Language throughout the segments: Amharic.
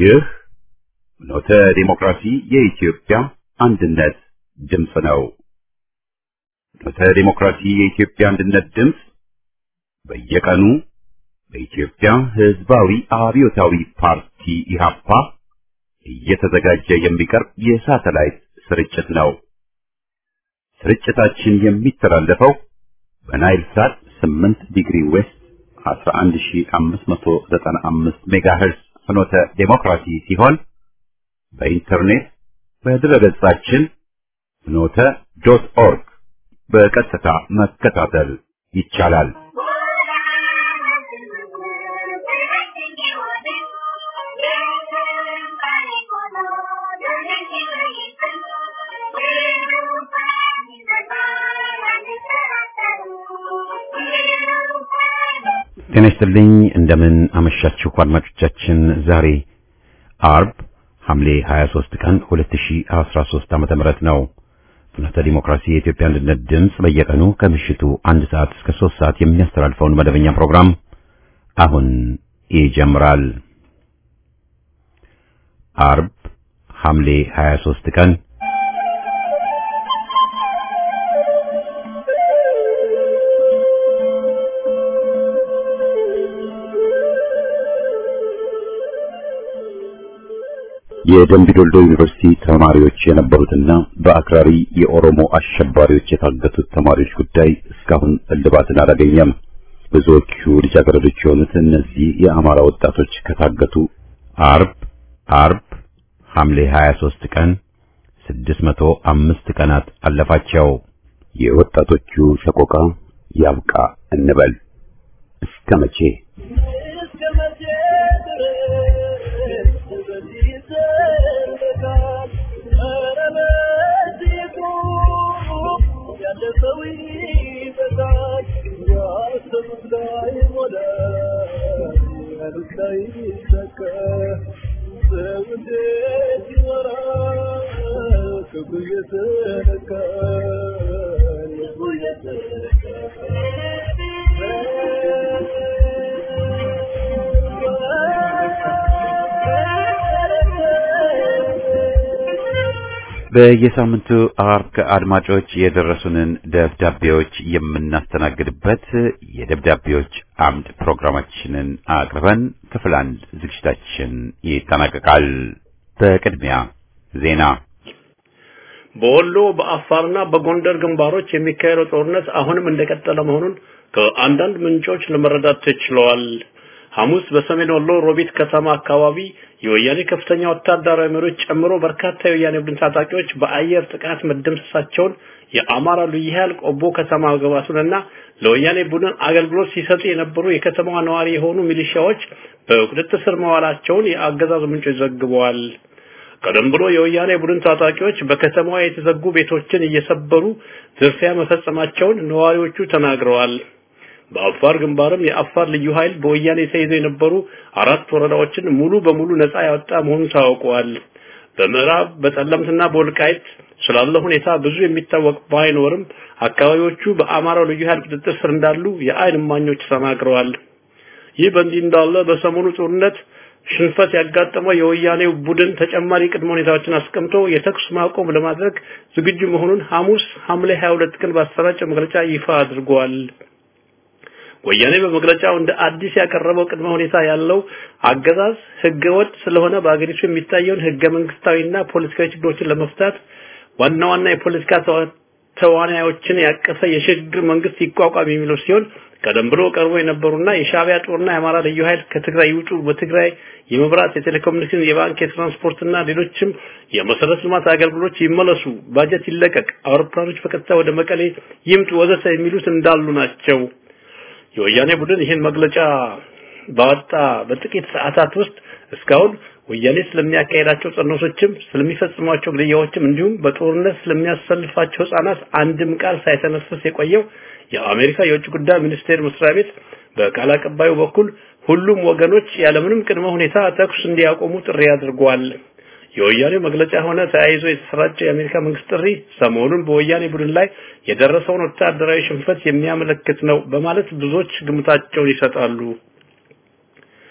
ይህ ኖተ ዲሞክራሲ የኢትዮጵያ አንድነት ድምፅ ነው። ኖተ ዲሞክራሲ የኢትዮጵያ አንድነት ድምፅ በየቀኑ በኢትዮጵያ ሕዝባዊ አብዮታዊ ፓርቲ ኢህአፓ እየተዘጋጀ የሚቀርብ የሳተላይት ስርጭት ነው። ስርጭታችን የሚተላለፈው በናይል ሳት 8 ዲግሪ ዌስት 11595 ሜጋሄርዝ ፍኖተ ዴሞክራሲ ሲሆን በኢንተርኔት በድረገጻችን ፍኖተ ዶት ኦርግ በቀጥታ መከታተል ይቻላል። ጤና ይስጥልኝ። እንደምን አመሻችሁ አድማጮቻችን። ዛሬ አርብ ሐምሌ 23 ቀን 2013 ዓመተ ምህረት ነው። ፍኖተ ዲሞክራሲ የኢትዮጵያ አንድነት ድምፅ በየቀኑ ከምሽቱ አንድ ሰዓት እስከ 3 ሰዓት የሚያስተላልፈውን መደበኛ ፕሮግራም አሁን ይጀምራል። አርብ ሐምሌ 23 ቀን የደምቢዶልዶ ዩኒቨርሲቲ ተማሪዎች የነበሩትና በአክራሪ የኦሮሞ አሸባሪዎች የታገቱት ተማሪዎች ጉዳይ እስካሁን እልባትን አላገኘም። ብዙዎቹ ልጃገረዶች የሆኑት እነዚህ የአማራ ወጣቶች ከታገቱ አርብ አርብ ሐምሌ 23 ቀን 605 ቀናት አለፋቸው። የወጣቶቹ ሰቆቃ ያብቃ እንበል እስከ መቼ? በየሳምንቱ አርብ ከአድማጮች የደረሱንን ደብዳቤዎች የምናስተናግድበት የደብዳቤዎች አምድ ፕሮግራማችንን አቅርበን ክፍል አንድ ዝግጅታችን ይጠናቀቃል። በቅድሚያ ዜና። በወሎ በአፋርና በጎንደር ግንባሮች የሚካሄደው ጦርነት አሁንም እንደቀጠለ መሆኑን ከአንዳንድ ምንጮች ለመረዳት ተችሏል። ሐሙስ በሰሜን ወሎ ሮቢት ከተማ አካባቢ የወያኔ ከፍተኛ ወታደራዊ መሪዎች ጨምሮ በርካታ የወያኔ ቡድን ታጣቂዎች በአየር ጥቃት መደምሰሳቸውን የአማራ ልዩ ኃይል ቆቦ ከተማ መግባቱንና ለወያኔ ቡድን አገልግሎት ሲሰጡ የነበሩ የከተማዋ ነዋሪ የሆኑ ሚሊሻዎች በቁጥጥር ስር መዋላቸውን የአገዛዙ ምንጮች ዘግበዋል። ቀደም ብሎ የወያኔ ቡድን ታጣቂዎች በከተማዋ የተዘጉ ቤቶችን እየሰበሩ ዝርፊያ መፈጸማቸውን ነዋሪዎቹ ተናግረዋል። በአፋር ግንባርም የአፋር ልዩ ኃይል በወያኔ ተይዘው የነበሩ አራት ወረዳዎችን ሙሉ በሙሉ ነፃ ያወጣ መሆኑ ታውቋል። በምዕራብ በጠለምትና በወልቃይት ስላለ ሁኔታ ብዙ የሚታወቅ ባይኖርም አካባቢዎቹ በአማራው ልዩ ኃይል ቁጥጥር ስር እንዳሉ የአይን እማኞች ተናግረዋል። ይህ በእንዲህ እንዳለ በሰሞኑ ጦርነት ሽንፈት ያጋጠመው የወያኔው ቡድን ተጨማሪ ቅድመ ሁኔታዎችን አስቀምጦ የተኩስ ማቆም ለማድረግ ዝግጁ መሆኑን ሐሙስ ሐምሌ 22 ቀን ባሰራጨው መግለጫ ይፋ አድርጓል። ወያኔ በመግለጫው እንደ አዲስ ያቀረበው ቅድመ ሁኔታ ያለው አገዛዝ ህገወጥ ስለሆነ በአገሪቱ የሚታየውን ህገ መንግስታዊና ፖለቲካዊ ችግሮችን ለመፍታት ዋና ዋና የፖለቲካ ተዋናዮችን ያቀፈ የሽግግር መንግስት ይቋቋም የሚለው ሲሆን ቀደም ብሎ ቀርቦ የነበሩና የሻቢያ ጦርና የአማራ ልዩ ኃይል ከትግራይ ይውጡ፣ በትግራይ የመብራት፣ የቴሌኮሙኒኬሽን፣ የባንክ፣ የትራንስፖርትና ሌሎችም የመሰረተ ልማት አገልግሎቶች ይመለሱ፣ ባጀት ይለቀቅ፣ አውሮፕላኖች በቀጥታ ወደ መቀሌ ይምጡ ወዘተ የሚሉት እንዳሉ ናቸው። የወያኔ ቡድን ይህን መግለጫ ባወጣ በጥቂት ሰዓታት ውስጥ እስካሁን ወያኔ ስለሚያካሄዳቸው ጸኖሶችም ስለሚፈጽሟቸው ግድያዎችም እንዲሁም በጦርነት ስለሚያሰልፋቸው ህጻናት አንድም ቃል ሳይተነፍስ የቆየው የአሜሪካ የውጭ ጉዳይ ሚኒስቴር መስሪያ ቤት በቃል አቀባዩ በኩል ሁሉም ወገኖች ያለምንም ቅድመ ሁኔታ ተኩስ እንዲያቆሙ ጥሪ አድርጓል። የወያኔ መግለጫ ሆነ ተያይዞ የተሰራጨው የአሜሪካ መንግስት ጥሪ ሰሞኑን በወያኔ ቡድን ላይ የደረሰውን ወታደራዊ ሽንፈት የሚያመለክት ነው በማለት ብዙዎች ግምታቸውን ይሰጣሉ።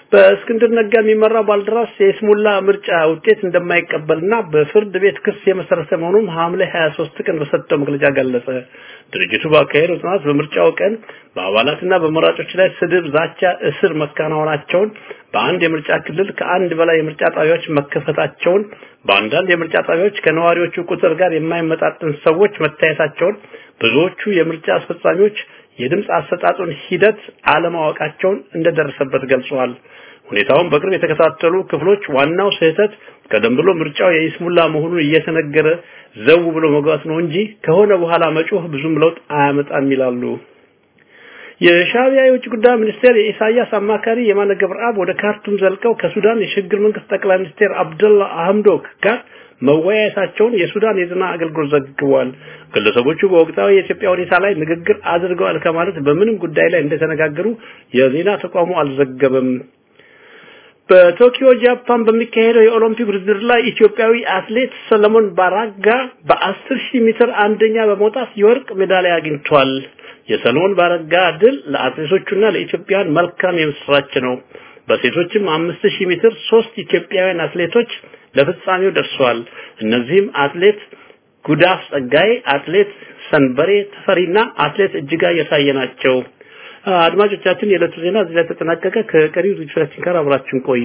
በእስክንድር ነጋ የሚመራው ባልደራስ የስሙላ ምርጫ ውጤት እንደማይቀበልና በፍርድ ቤት ክስ የመሰረተ መሆኑን ሐምሌ 23 ቀን በሰጠው መግለጫ ገለጸ። ድርጅቱ ባካሄደው ጥናት በምርጫው ቀን በአባላትና በመራጮች ላይ ስድብ፣ ዛቻ፣ እስር መከናወናቸውን፣ በአንድ የምርጫ ክልል ከአንድ በላይ የምርጫ ጣቢያዎች መከፈታቸውን፣ በአንዳንድ የምርጫ ጣቢያዎች ከነዋሪዎቹ ቁጥር ጋር የማይመጣጠን ሰዎች መታየታቸውን፣ ብዙዎቹ የምርጫ አስፈጻሚዎች የድምፅ አሰጣጡን ሂደት አለማወቃቸውን እንደደረሰበት ገልጸዋል። ሁኔታውን በቅርብ የተከታተሉ ክፍሎች ዋናው ስህተት ቀደም ብሎ ምርጫው የይስሙላ መሆኑን እየተነገረ ዘው ብሎ መግባት ነው እንጂ ከሆነ በኋላ መጮህ ብዙም ለውጥ አያመጣም ይላሉ። የሻዕቢያ የውጭ ጉዳይ ሚኒስቴር የኢሳያስ አማካሪ የማነ ገብረአብ ወደ ካርቱም ዘልቀው ከሱዳን የሽግግር መንግስት ጠቅላይ ሚኒስቴር አብደላ አህምዶክ ጋር መወያየታቸውን የሱዳን የዜና አገልግሎት ዘግቧል። ግለሰቦቹ በወቅታዊ የኢትዮጵያ ሁኔታ ላይ ንግግር አድርገዋል ከማለት በምንም ጉዳይ ላይ እንደተነጋገሩ የዜና ተቋሙ አልዘገበም። በቶኪዮ ጃፓን በሚካሄደው የኦሎምፒክ ውድድር ላይ ኢትዮጵያዊ አትሌት ሰለሞን ባራጋ በአስር ሺህ ሜትር አንደኛ በመውጣት የወርቅ ሜዳሊያ አግኝቷል። የሰለሞን ባረጋ ድል ለአትሌቶቹና ለኢትዮጵያውያን መልካም የምስራች ነው። በሴቶችም አምስት ሺህ ሜትር ሶስት ኢትዮጵያውያን አትሌቶች ለፍጻሜው ደርሰዋል። እነዚህም አትሌት ጉዳፍ ጸጋይ፣ አትሌት ሰንበሬ ተፈሪና አትሌት እጅጋየሁ የታየ ናቸው። አድማጮቻችን የዕለቱ ዜና እዚህ ላይ ተጠናቀቀ። ከቀሪው ዝግጅቶቻችን ጋር አብራችሁን ቆዩ።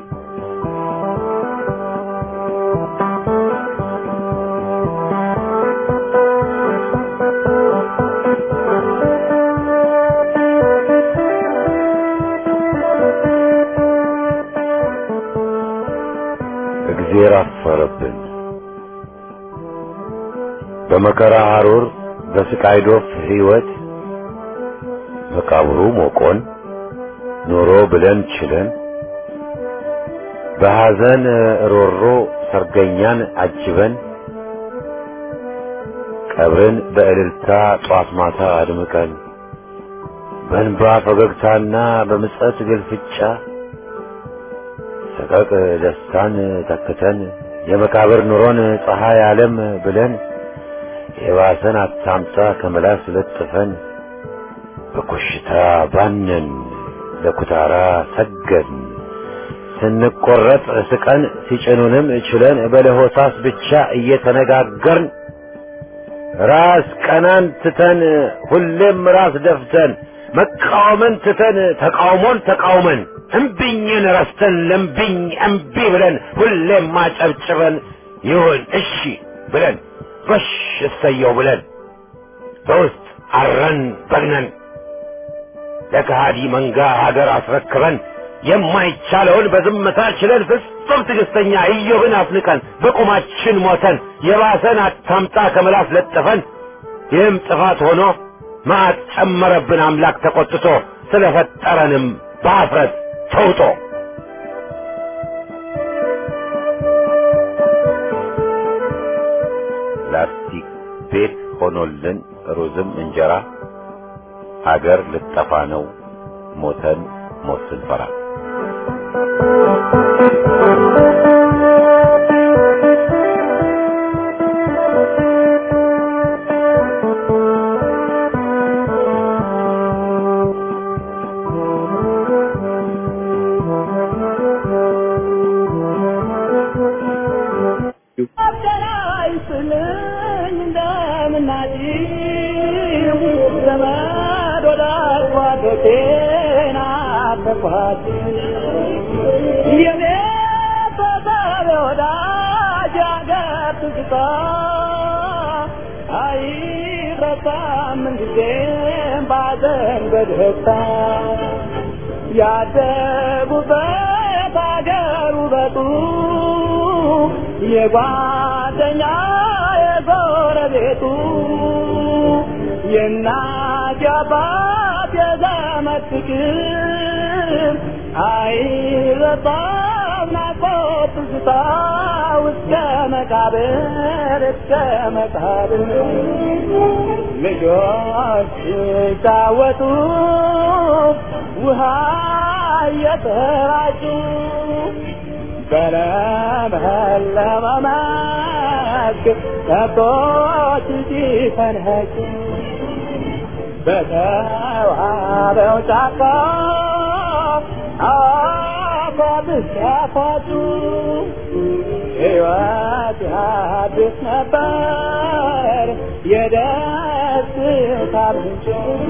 እግዜር አፈረብን። በመከራ ሐሩር በስቃይ ዶፍ ሕይወት መቃብሩ ሞቆን ኖሮ ብለን ችለን በሐዘን ሮሮ ሰርገኛን አጅበን ቀብርን በእልልታ ጧት ማታ አድምቀን በእንባ ፈገግታና በምጸት ግልፍጫ ሰቀቅ ደስታን ተክተን የመቃብር ኑሮን ፀሐይ ዓለም ብለን የባሰን አታምጣ ከመላስ ለጥፈን በኮሽታ ባነን ለኩታራ ሰገን ስንቆረጥ ስቀን ሲጭኑንም ችለን በለሆሳስ ብቻ እየተነጋገርን ራስ ቀናን ትተን ሁሌም ራስ ደፍተን መቃወምን ትተን ተቃውሞን ተቃውመን እምቢኝን ረስተን ለምቢኝ እምቢ ብለን ሁሌም ማጨብጭበን ይሁን እሺ ብለን ጎሽ እሰየው ብለን በውስጥ አረን በግነን ለከሃዲ መንጋ ሀገር አስረክበን የማይቻለውን በዝምታ ችለን ፍጹም ትዕግስተኛ ኢዮብን አፍንቀን በቁማችን ሞተን የባሰን አታምጣ ከመላስ ለጥፈን ይህም ጥፋት ሆኖ መዓት ጨመረብን አምላክ ተቆጥቶ ስለፈጠረንም በአፍረት ተውጦ ላስቲክ ቤት ሆኖልን ሩዝም እንጀራ ሀገር ልጠፋ ነው ሞተን ሞት ስንፈራ ያደጉበት አገር ውበቱ የጓደኛ የጎረቤቱ የእናት የአባት የዘመድ ፍቅር አይረሳም ናፍቆት ትዝታ እስከ መቃብር እስከ መቃብር ልጆች ሲጫወቱ ውሃ እየተራጩ በለመለመ መስክ ከብቶች ሲፈንኸጩ በተዋበው ጫካ ሲያፋጩ ሕይወት አዲስ ነበር የደስታ ምንጭ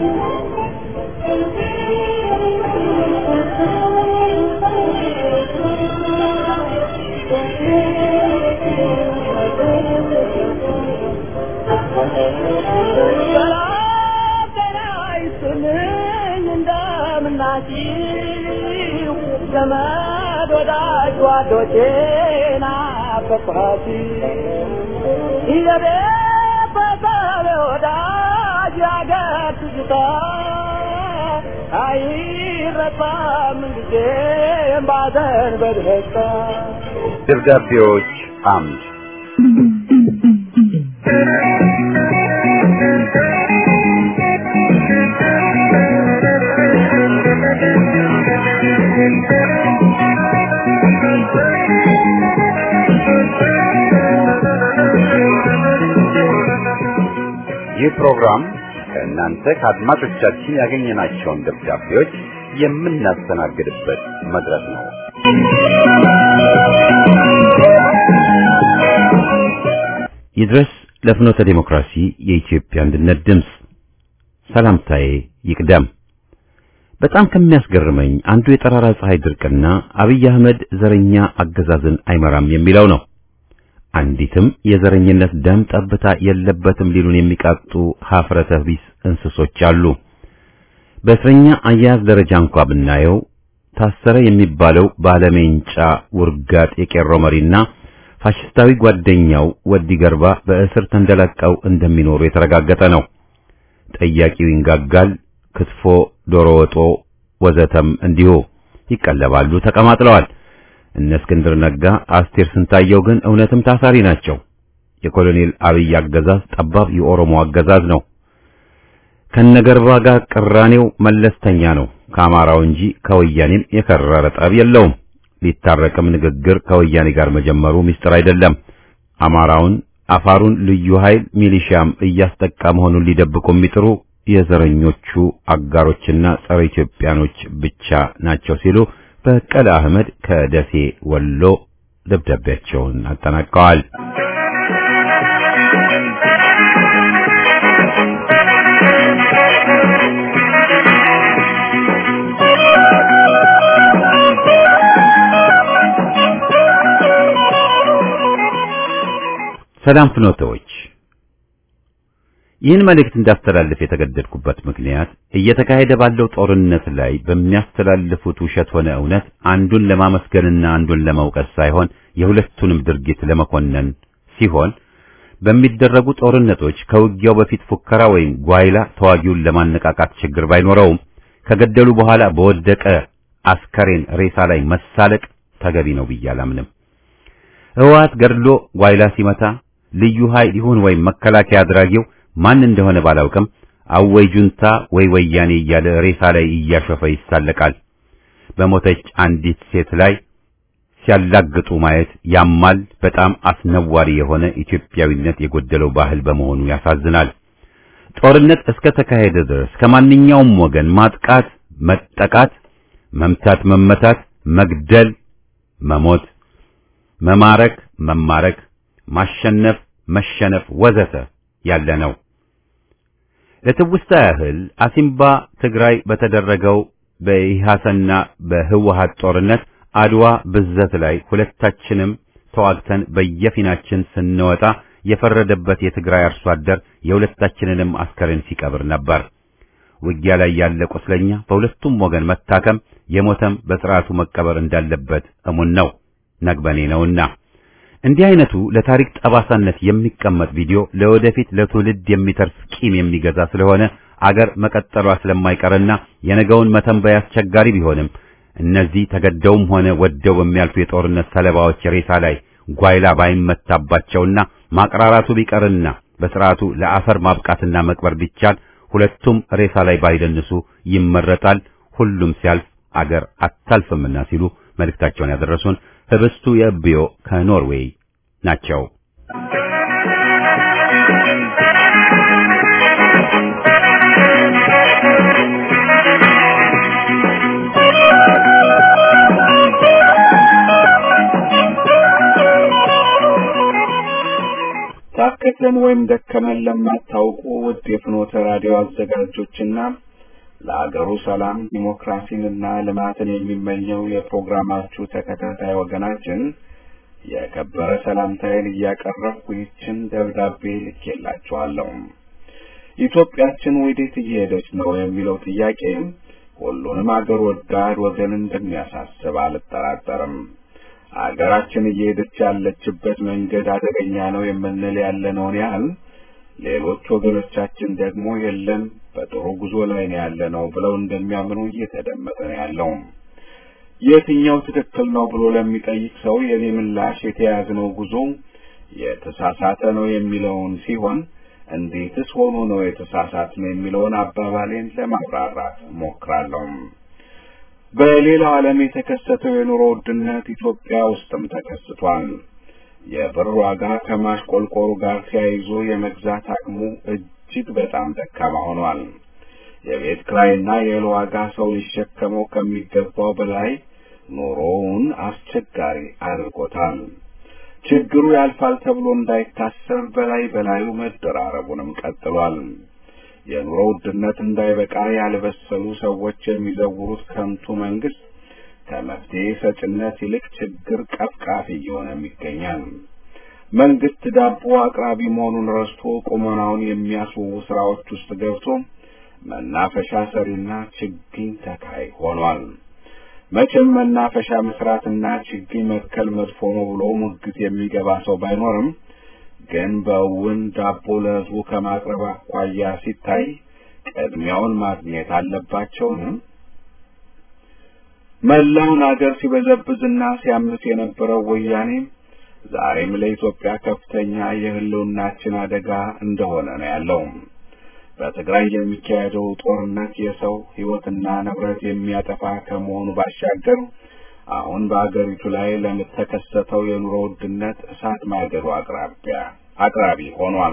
እንደምናችሁ ዘመድ ወዳጅ ጓዶቼ ናፈቅኋት የቤት በሰብ ወዳጅ ያገር ትዝታ አይረሳም ጊዜም ባዘን በደስታ ደብዳቤዎች አምድ ይህ ፕሮግራም ከእናንተ ከአድማጮቻችን ያገኘናቸውን ደብዳቤዎች የምናስተናግድበት መድረክ ነው። ይድረስ ለፍኖተ ዲሞክራሲ የኢትዮጵያ አንድነት ድምፅ ሰላምታዬ ይቅደም። በጣም ከሚያስገርመኝ አንዱ የጠራራ ፀሐይ ድርቅና አብይ አህመድ ዘረኛ አገዛዝን አይመራም የሚለው ነው። አንዲትም የዘረኝነት ደም ጠብታ የለበትም ሊሉን የሚቃጡ ሀፍረተ ቢስ እንስሶች አሉ። በእስረኛ አያያዝ ደረጃ እንኳ ብናየው ታሰረ የሚባለው ባለሜንጫ ውርጋጥ የቄሮ መሪና ፋሽስታዊ ጓደኛው ወዲ ገርባ በእስር ተንደላቀው እንደሚኖሩ የተረጋገጠ ነው። ጠያቂው ይንጋጋል፣ ክትፎ፣ ዶሮ ወጦ ወዘተም እንዲሁ ይቀለባሉ፣ ተቀማጥለዋል። እነ እስክንድር ነጋ፣ አስቴር ስንታየው ግን እውነትም ታሳሪ ናቸው። የኮሎኔል አብይ አገዛዝ ጠባብ የኦሮሞ አገዛዝ ነው። ከነገርባ ጋር ቅራኔው መለስተኛ ነው ከአማራው እንጂ ከወያኔም የከረረ ጠብ የለውም። ሊታረቅም ንግግር ከወያኔ ጋር መጀመሩ ምስጢር አይደለም። አማራውን፣ አፋሩን ልዩ ኃይል ሚሊሺያም እያስጠቃ መሆኑን ሊደብቁ የሚጥሩ የዘረኞቹ አጋሮችና ጸረ ኢትዮጵያኖች ብቻ ናቸው ሲሉ በቀለ አህመድ ከደሴ ወሎ ደብዳቤያቸውን አጠናቀዋል። ሰላም ፍኖተዎች፣ ይህን መልእክት እንዳስተላልፍ የተገደድኩበት ምክንያት እየተካሄደ ባለው ጦርነት ላይ በሚያስተላልፉት ውሸት ሆነ እውነት አንዱን ለማመስገንና አንዱን ለመውቀስ ሳይሆን የሁለቱንም ድርጊት ለመኮነን ሲሆን በሚደረጉ ጦርነቶች ከውጊያው በፊት ፉከራ ወይም ጓይላ ተዋጊውን ለማነቃቃት ችግር ባይኖረውም ከገደሉ በኋላ በወደቀ አስከሬን ሬሳ ላይ መሳለቅ ተገቢ ነው ብዬ አላምንም። ህወሓት ገድሎ ጓይላ ሲመታ ልዩ ኃይል ይሁን ወይም መከላከያ አድራጊው ማን እንደሆነ ባላውቅም አወይ ጁንታ ወይ ወያኔ እያለ ሬሳ ላይ እያሾፈ ይሳለቃል። በሞተች አንዲት ሴት ላይ ሲያላግጡ ማየት ያማል። በጣም አስነዋሪ የሆነ ኢትዮጵያዊነት የጎደለው ባህል በመሆኑ ያሳዝናል። ጦርነት እስከ ተካሄደ ድረስ ከማንኛውም ወገን ማጥቃት፣ መጠቃት፣ መምታት፣ መመታት፣ መግደል፣ መሞት፣ መማረክ፣ መማረክ፣ ማሸነፍ፣ መሸነፍ ወዘተ ያለ ነው። ለትውስታ ያህል አሲምባ ትግራይ በተደረገው በኢሃሰና በህወሓት ጦርነት አድዋ ብዘት ላይ ሁለታችንም ተዋግተን በየፊናችን ስንወጣ የፈረደበት የትግራይ አርሶ አደር የሁለታችንንም አስከሬን ሲቀብር ነበር። ውጊያ ላይ ያለ ቁስለኛ በሁለቱም ወገን መታከም የሞተም በስርዓቱ መቀበር እንዳለበት እሙን ነው፣ ነግበኔ ነውና። እንዲህ አይነቱ ለታሪክ ጠባሳነት የሚቀመጥ ቪዲዮ ለወደፊት ለትውልድ የሚተርፍ ቂም የሚገዛ ስለሆነ አገር መቀጠሏ ስለማይቀርና የነገውን መተንበይ አስቸጋሪ ቢሆንም እነዚህ ተገደውም ሆነ ወደው በሚያልፉ የጦርነት ሰለባዎች ሬሳ ላይ ጓይላ ባይመታባቸውና ማቅራራቱ ቢቀርና በስርዓቱ ለአፈር ማብቃትና መቅበር ቢቻል ሁለቱም ሬሳ ላይ ባይደንሱ ይመረጣል። ሁሉም ሲያልፍ አገር አታልፍምና ሲሉ መልእክታቸውን ያደረሱን ህብስቱ የእብዮ ከኖርዌይ ናቸው። ቆየን ወይም ደከመን ለማታውቁ ውድ የፍኖተ ራዲዮ አዘጋጆችና ለአገሩ ሰላም ዲሞክራሲንና ልማትን የሚመኘው የፕሮግራማችሁ ተከታታይ ወገናችን የከበረ ሰላምታዬን እያቀረብኩ ይችን ደብዳቤ ልኬላችኋለሁ። ኢትዮጵያችን ወዴት እየሄደች ነው የሚለው ጥያቄ ሁሉንም አገር ወዳድ ወገን እንደሚያሳስብ አልጠራጠርም። አገራችን እየሄደች ያለችበት መንገድ አደገኛ ነው የምንል ያለነውን ያህል ሌሎች ወገኖቻችን ደግሞ የለም በጥሩ ጉዞ ላይ ነው ያለነው ብለው እንደሚያምኑ እየተደመጠ ነው ያለው። የትኛው ትክክል ነው ብሎ ለሚጠይቅ ሰው የኔ ምላሽ የተያዝነው ጉዞ የተሳሳተ ነው የሚለውን ሲሆን እንዴትስ ሆኖ ነው የተሳሳት ነው የሚለውን አባባሌን ለማብራራት ሞክራለሁ። በሌላው ዓለም የተከሰተው የኑሮ ውድነት ኢትዮጵያ ውስጥም ተከስቷል። የብር ዋጋ ከማሽቆልቆሉ ጋር ተያይዞ የመግዛት አቅሙ እጅግ በጣም ደካማ ሆኗል። የቤት ክራይና የእህል ዋጋ ሰው ሊሸከመው ከሚገባው በላይ ኑሮውን አስቸጋሪ አድርጎታል። ችግሩ ያልፋል ተብሎ እንዳይታሰብ በላይ በላዩ መደራረቡንም ቀጥሏል። የኑሮ ውድነት እንዳይበቃ ያልበሰሉ ሰዎች የሚዘውሩት ከንቱ መንግስት ከመፍትሄ ሰጭነት ይልቅ ችግር ቀፍቃፊ እየሆነም ይገኛል። መንግስት ዳቦ አቅራቢ መሆኑን ረስቶ ቁመናውን የሚያስውቡ ስራዎች ውስጥ ገብቶ መናፈሻ ሰሪና ችግኝ ተካይ ሆኗል። መቼም መናፈሻ መስራትና ችግኝ መትከል መጥፎ ነው ብሎ ሙግት የሚገባ ሰው ባይኖርም ግን በእውን ዳቦ ለህዝቡ ከማቅረብ አኳያ ሲታይ ቅድሚያውን ማግኘት አለባቸውን? መላውን አገር ሲበዘብዝና ሲያምስ የነበረው ወያኔ ዛሬም ለኢትዮጵያ ከፍተኛ የህልውናችን አደጋ እንደሆነ ነው ያለው። በትግራይ የሚካሄደው ጦርነት የሰው ህይወትና ንብረት የሚያጠፋ ከመሆኑ ባሻገር አሁን በአገሪቱ ላይ ለምተከሰተው የኑሮ ውድነት እሳት ማገዶ አቅራቢያ አቅራቢ ሆኗል።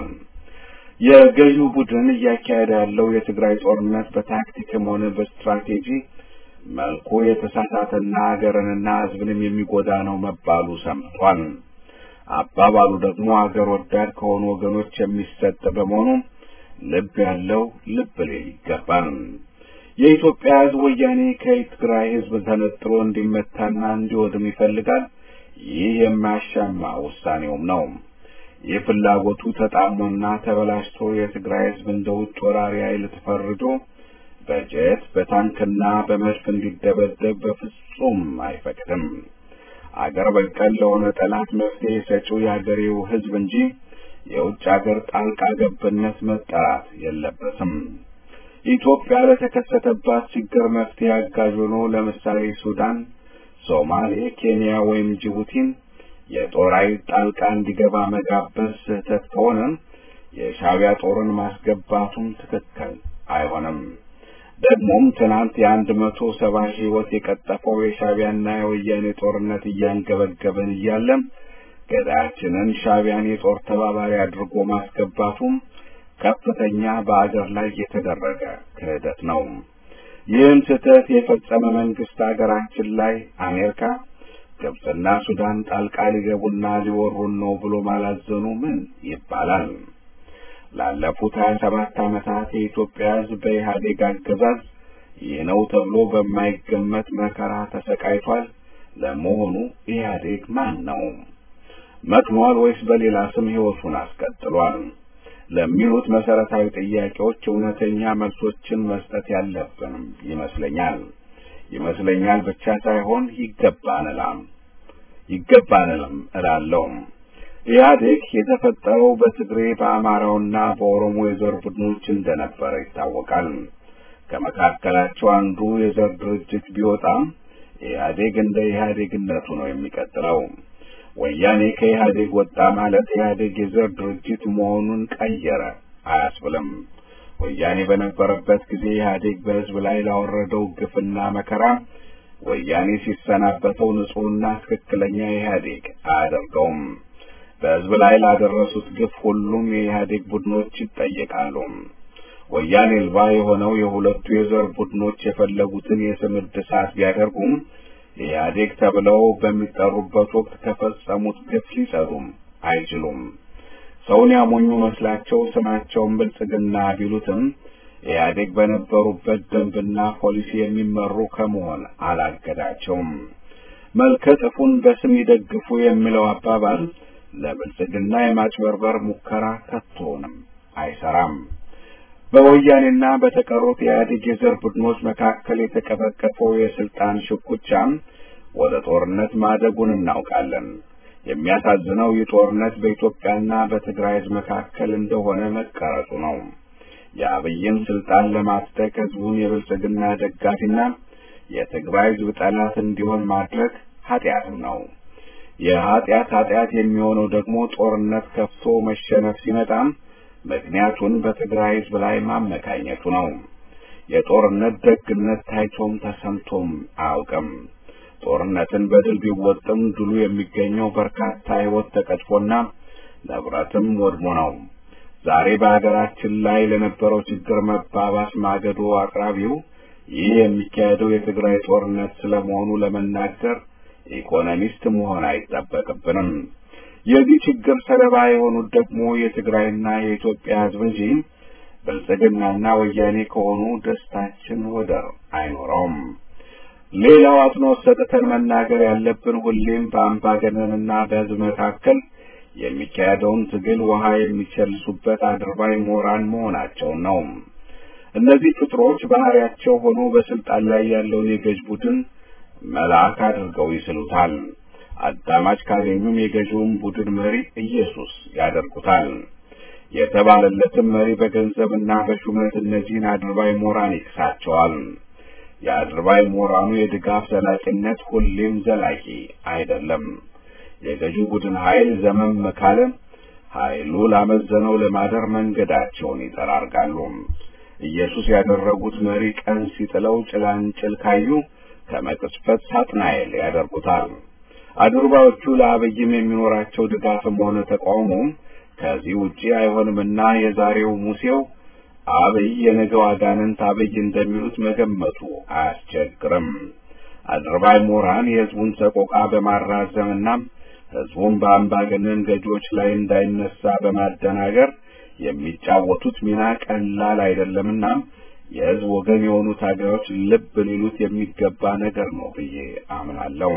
የገዢው ቡድን እያካሄደ ያለው የትግራይ ጦርነት በታክቲክም ሆነ በስትራቴጂ መልኩ የተሳሳተና ሀገርንና ህዝብንም የሚጎዳ ነው መባሉ ሰምቷል። አባባሉ ደግሞ አገር ወዳድ ከሆኑ ወገኖች የሚሰጥ በመሆኑ ልብ ያለው ልብ ሊል ይገባል። የኢትዮጵያ ህዝብ ወያኔ ከትግራይ ህዝብ ተነጥሎ እንዲመታና እንዲወድም ይፈልጋል። ይህ የማያሻማ ውሳኔውም ነው። ይህ ፍላጎቱ ተጣሞና ተበላሽቶ የትግራይ ህዝብ እንደ ውጭ ወራሪ ኃይል ተፈርጆ በጀት በታንክና በመድፍ እንዲደበደብ በፍጹም አይፈቅድም። አገር በቀል ለሆነ ጠላት መፍትሄ ሰጪው የአገሬው ህዝብ እንጂ የውጭ አገር ጣልቃ ገብነት መጠራት የለበትም። ኢትዮጵያ ለተከሰተባት ችግር መፍትሄ አጋዥ ሆኖ ለምሳሌ ሱዳን፣ ሶማሌ፣ ኬንያ ወይም ጅቡቲን የጦር ኃይል ጣልቃ እንዲገባ መጋበዝ ስህተት ከሆነ የሻዕቢያ ጦርን ማስገባቱም ትክክል አይሆንም። ደግሞም ትናንት የአንድ መቶ ሰባ ሺህ ህይወት የቀጠፈው የሻዕቢያና የወያኔ ጦርነት እያንገበገበን እያለም ገዳያችንን ሻዕቢያን የጦር ተባባሪ አድርጎ ማስገባቱም ከፍተኛ በአገር ላይ የተደረገ ክህደት ነው። ይህን ስህተት የፈጸመ መንግስት አገራችን ላይ አሜሪካ፣ ግብፅና ሱዳን ጣልቃ ሊገቡና ሊወሩን ነው ብሎ ማላዘኑ ምን ይባላል? ላለፉት ሀያ ሰባት ዓመታት የኢትዮጵያ ህዝብ በኢህአዴግ አገዛዝ ይህ ነው ተብሎ በማይገመት መከራ ተሰቃይቷል። ለመሆኑ ኢህአዴግ ማን ነው? መክኗል ወይስ በሌላ ስም ህይወቱን አስቀጥሏል? ለሚሉት መሰረታዊ ጥያቄዎች እውነተኛ መልሶችን መስጠት ያለብንም ይመስለኛል። ይመስለኛል ብቻ ሳይሆን ይገባንላም ይገባንልም እላለሁ። ኢህአዴግ የተፈጠረው በትግሬ በአማራውና በኦሮሞ የዘር ቡድኖች እንደነበረ ይታወቃል። ከመካከላቸው አንዱ የዘር ድርጅት ቢወጣም ኢህአዴግ እንደ ኢህአዴግነቱ ነው የሚቀጥለው። ወያኔ ከኢህአዴግ ወጣ ማለት ኢህአዴግ የዘር ድርጅት መሆኑን ቀየረ አያስብልም። ወያኔ በነበረበት ጊዜ ኢህአዴግ በህዝብ ላይ ላወረደው ግፍና መከራ ወያኔ ሲሰናበተው ንጹሕና ትክክለኛ ኢህአዴግ አያደርገውም። በህዝብ ላይ ላደረሱት ግፍ ሁሉም የኢህአዴግ ቡድኖች ይጠየቃሉ። ወያኔ አልባ የሆነው የሁለቱ የዘር ቡድኖች የፈለጉትን የስም እድሳት ቢያደርጉም ኢህአዴግ ተብለው በሚጠሩበት ወቅት ከፈጸሙት ግፍ ሊጸዱም አይችሉም። ሰውን ያሞኙ መስላቸው ስማቸውን ብልጽግና ቢሉትም ኢህአዴግ በነበሩበት ደንብና ፖሊሲ የሚመሩ ከመሆን አላገዳቸውም። መልከ ጥፉን በስም ይደግፉ የሚለው አባባል ለብልጽግና የማጭበርበር ሙከራ ከቶንም አይሰራም። በወያኔና በተቀሩት የኢህአዴግ የዘር ቡድኖች መካከል የተቀበቀፈው የስልጣን ሽኩቻም ወደ ጦርነት ማደጉን እናውቃለን። የሚያሳዝነው ይህ ጦርነት በኢትዮጵያና በትግራይ ሕዝብ መካከል እንደሆነ መቀረጹ ነው። የአብይን ስልጣን ለማጽደቅ ህዝቡን የብልጽግና ደጋፊና የትግራይ ሕዝብ ጠላት እንዲሆን ማድረግ ኃጢአትም ነው። የኃጢአት ኃጢአት የሚሆነው ደግሞ ጦርነት ከፍቶ መሸነፍ ሲመጣም ምክንያቱን በትግራይ ሕዝብ ላይ ማመካኘቱ ነው። የጦርነት ደግነት ታይቶም ተሰምቶም አያውቅም። ጦርነትን በድል ቢወጥም ድሉ የሚገኘው በርካታ ሕይወት ተቀጥፎና ንብረትም ወድሞ ነው። ዛሬ በሀገራችን ላይ ለነበረው ችግር መባባስ ማገዶ አቅራቢው ይህ የሚካሄደው የትግራይ ጦርነት ስለመሆኑ ለመናገር ኢኮኖሚስት መሆን አይጠበቅብንም። የዚህ ችግር ሰለባ የሆኑት ደግሞ የትግራይና የኢትዮጵያ ሕዝብ እንጂ ብልጽግናና ወያኔ ከሆኑ ደስታችን ወደር አይኖረውም። ሌላው አጽንኦት ሰጥተን መናገር ያለብን ሁሌም በአምባገነንና በሕዝብ መካከል የሚካሄደውን ትግል ውሃ የሚቸልሱበት አድርባይ ምሁራን መሆናቸውን ነው። እነዚህ ፍጥሮች ባህሪያቸው ሆኖ በስልጣን ላይ ያለውን የገዥ ቡድን መልአክ አድርገው ይስሉታል። አዳማጭ ካገኙም የገዢውን ቡድን መሪ ኢየሱስ ያደርጉታል። የተባለለትም መሪ በገንዘብና በሹመት እነዚህን አድርባይ ምሁራን ይክሳቸዋል። የአድርባይ ምሁራኑ የድጋፍ ዘላቂነት ሁሌም ዘላቂ አይደለም። የገዢው ቡድን ኃይል ዘመም ካለ ኃይሉ ላመዘነው ለማደር መንገዳቸውን ይጠራርጋሉ። ኢየሱስ ያደረጉት መሪ ቀን ሲጥለው ጭላንጭል ካዩ ከመቅስፈት ሳጥናኤል ያደርጉታል። አድርባዮቹ ለአብይም የሚኖራቸው ድጋፍም ሆነ ተቃውሞ ከዚህ ውጪ አይሆንምና የዛሬው ሙሴው አብይ የነገው አጋንንት አብይ እንደሚሉት መገመቱ አያስቸግርም። አድርባይ ምሁራን የሕዝቡን ሰቆቃ በማራዘምና ሕዝቡን በአምባገነን ገዢዎች ላይ እንዳይነሳ በማደናገር የሚጫወቱት ሚና ቀላል አይደለምና የሕዝብ ወገን የሆኑ ታጋዮች ልብ ሊሉት የሚገባ ነገር ነው ብዬ አምናለሁ።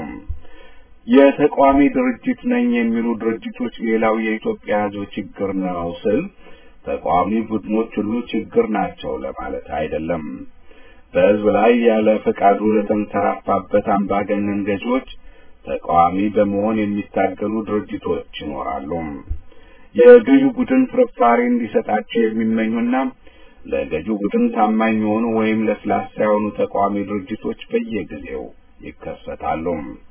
የተቃዋሚ ድርጅት ነኝ የሚሉ ድርጅቶች ሌላው የኢትዮጵያ ሕዝብ ችግር ነው ስል ተቃዋሚ ቡድኖች ሁሉ ችግር ናቸው ለማለት አይደለም። በሕዝብ ላይ ያለ ፈቃዱ ለተንሰራፋበት አምባገነን ገዢዎች ተቃዋሚ በመሆን የሚታገሉ ድርጅቶች ይኖራሉ። የገዢው ቡድን ፍርፋሪ እንዲሰጣቸው የሚመኙና ለገዢው ቡድን ታማኝ የሆኑ ወይም ለስላሳ የሆኑ ተቃዋሚ ድርጅቶች በየጊዜው ይከሰታሉ።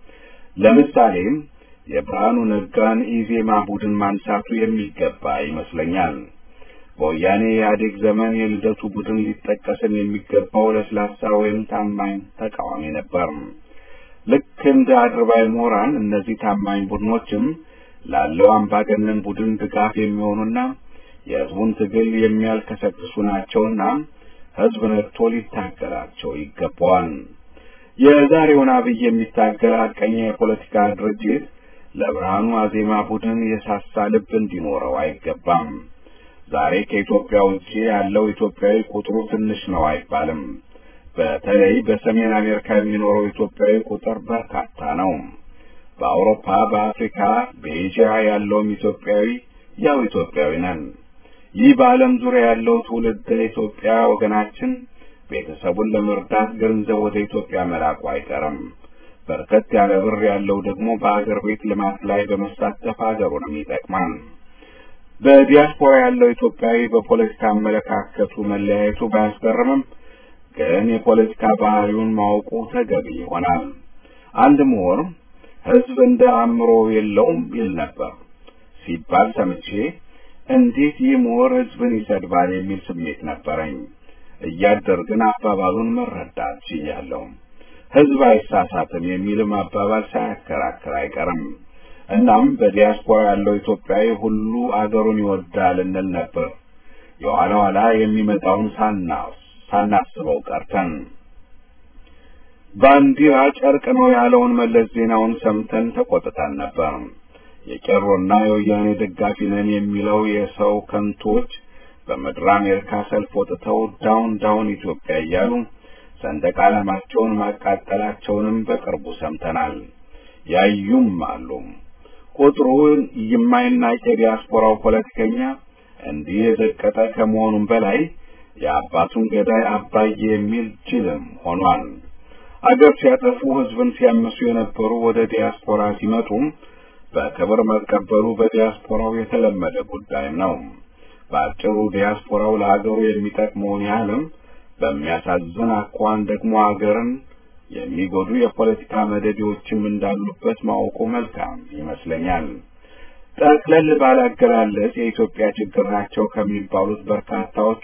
ለምሳሌም የብርሃኑ ነጋን ኢዜማ ቡድን ማንሳቱ የሚገባ ይመስለኛል። በወያኔ ኢህአዴግ ዘመን የልደቱ ቡድን ሊጠቀስም የሚገባው ለስላሳ ወይም ታማኝ ተቃዋሚ ነበር። ልክ እንደ አድርባይ ምሁራን እነዚህ ታማኝ ቡድኖችም ላለው አምባገነን ቡድን ድጋፍ የሚሆኑና የሕዝቡን ትግል የሚያልከሰክሱ ናቸውና ሕዝብ ነቅቶ ሊታገላቸው ይገባዋል። የዛሬውን አብይ የሚታገል ሐቀኛ የፖለቲካ ድርጅት ለብርሃኑ አዜማ ቡድን የሳሳ ልብ እንዲኖረው አይገባም። ዛሬ ከኢትዮጵያ ውጪ ያለው ኢትዮጵያዊ ቁጥሩ ትንሽ ነው አይባልም። በተለይ በሰሜን አሜሪካ የሚኖረው ኢትዮጵያዊ ቁጥር በርካታ ነው። በአውሮፓ፣ በአፍሪካ፣ በኤዥያ ያለውም ኢትዮጵያዊ ያው ኢትዮጵያዊ ነን። ይህ በዓለም ዙሪያ ያለው ትውልድ ኢትዮጵያ ወገናችን ቤተሰቡን ለመርዳት ገንዘብ ወደ ኢትዮጵያ መላኩ አይቀርም። በርከት ያለ ብር ያለው ደግሞ በአገር ቤት ልማት ላይ በመሳተፍ ሀገሩንም ይጠቅማል። በዲያስፖራ ያለው ኢትዮጵያዊ በፖለቲካ አመለካከቱ መለያየቱ ባያስገርምም ግን የፖለቲካ ባህሪውን ማወቁ ተገቢ ይሆናል። አንድ ምሁር ሕዝብ እንደ አእምሮ የለውም ይል ነበር ሲባል ሰምቼ እንዴት ይህ ምሁር ሕዝብን ይሰድባል የሚል ስሜት ነበረኝ። እያደር ግን አባባሉን መረዳት ችያለሁ። ሕዝብ አይሳሳትም የሚልም አባባል ሳያከራክር አይቀርም። እናም በዲያስፖራ ያለው ኢትዮጵያዊ ሁሉ አገሩን ይወዳል እንል ነበር። የኋላ ኋላ የሚመጣውን ሳናስበው ቀርተን ባንዲራ ጨርቅ ነው ያለውን መለስ ዜናውን ሰምተን ተቆጥተን ነበር። የቄሮና የወያኔ ደጋፊ ነን የሚለው የሰው ከንቶች በምድር አሜሪካ ሰልፍ ወጥተው ዳውን ዳውን ኢትዮጵያ እያሉ ሰንደቅ ዓላማቸውን ማቃጠላቸውንም በቅርቡ ሰምተናል። ያዩም አሉ። ቁጥሩን የማይናቅ የዲያስፖራው ፖለቲከኛ እንዲህ የዘቀጠ ከመሆኑም በላይ የአባቱን ገዳይ አባዬ የሚል ጅልም ሆኗል። አገር ሲያጠፉ ሕዝብን ሲያመሱ የነበሩ ወደ ዲያስፖራ ሲመጡም በክብር መቀበሉ በዲያስፖራው የተለመደ ጉዳይም ነው። በአጭሩ ዲያስፖራው ለሀገሩ የሚጠቅመውን ያህልም በሚያሳዝን አኳኋን ደግሞ ሀገርን የሚጎዱ የፖለቲካ መደዴዎችም እንዳሉበት ማወቁ መልካም ይመስለኛል። ጠቅለል ባለ አገላለጽ የኢትዮጵያ ችግር ናቸው ከሚባሉት በርካታዎቹ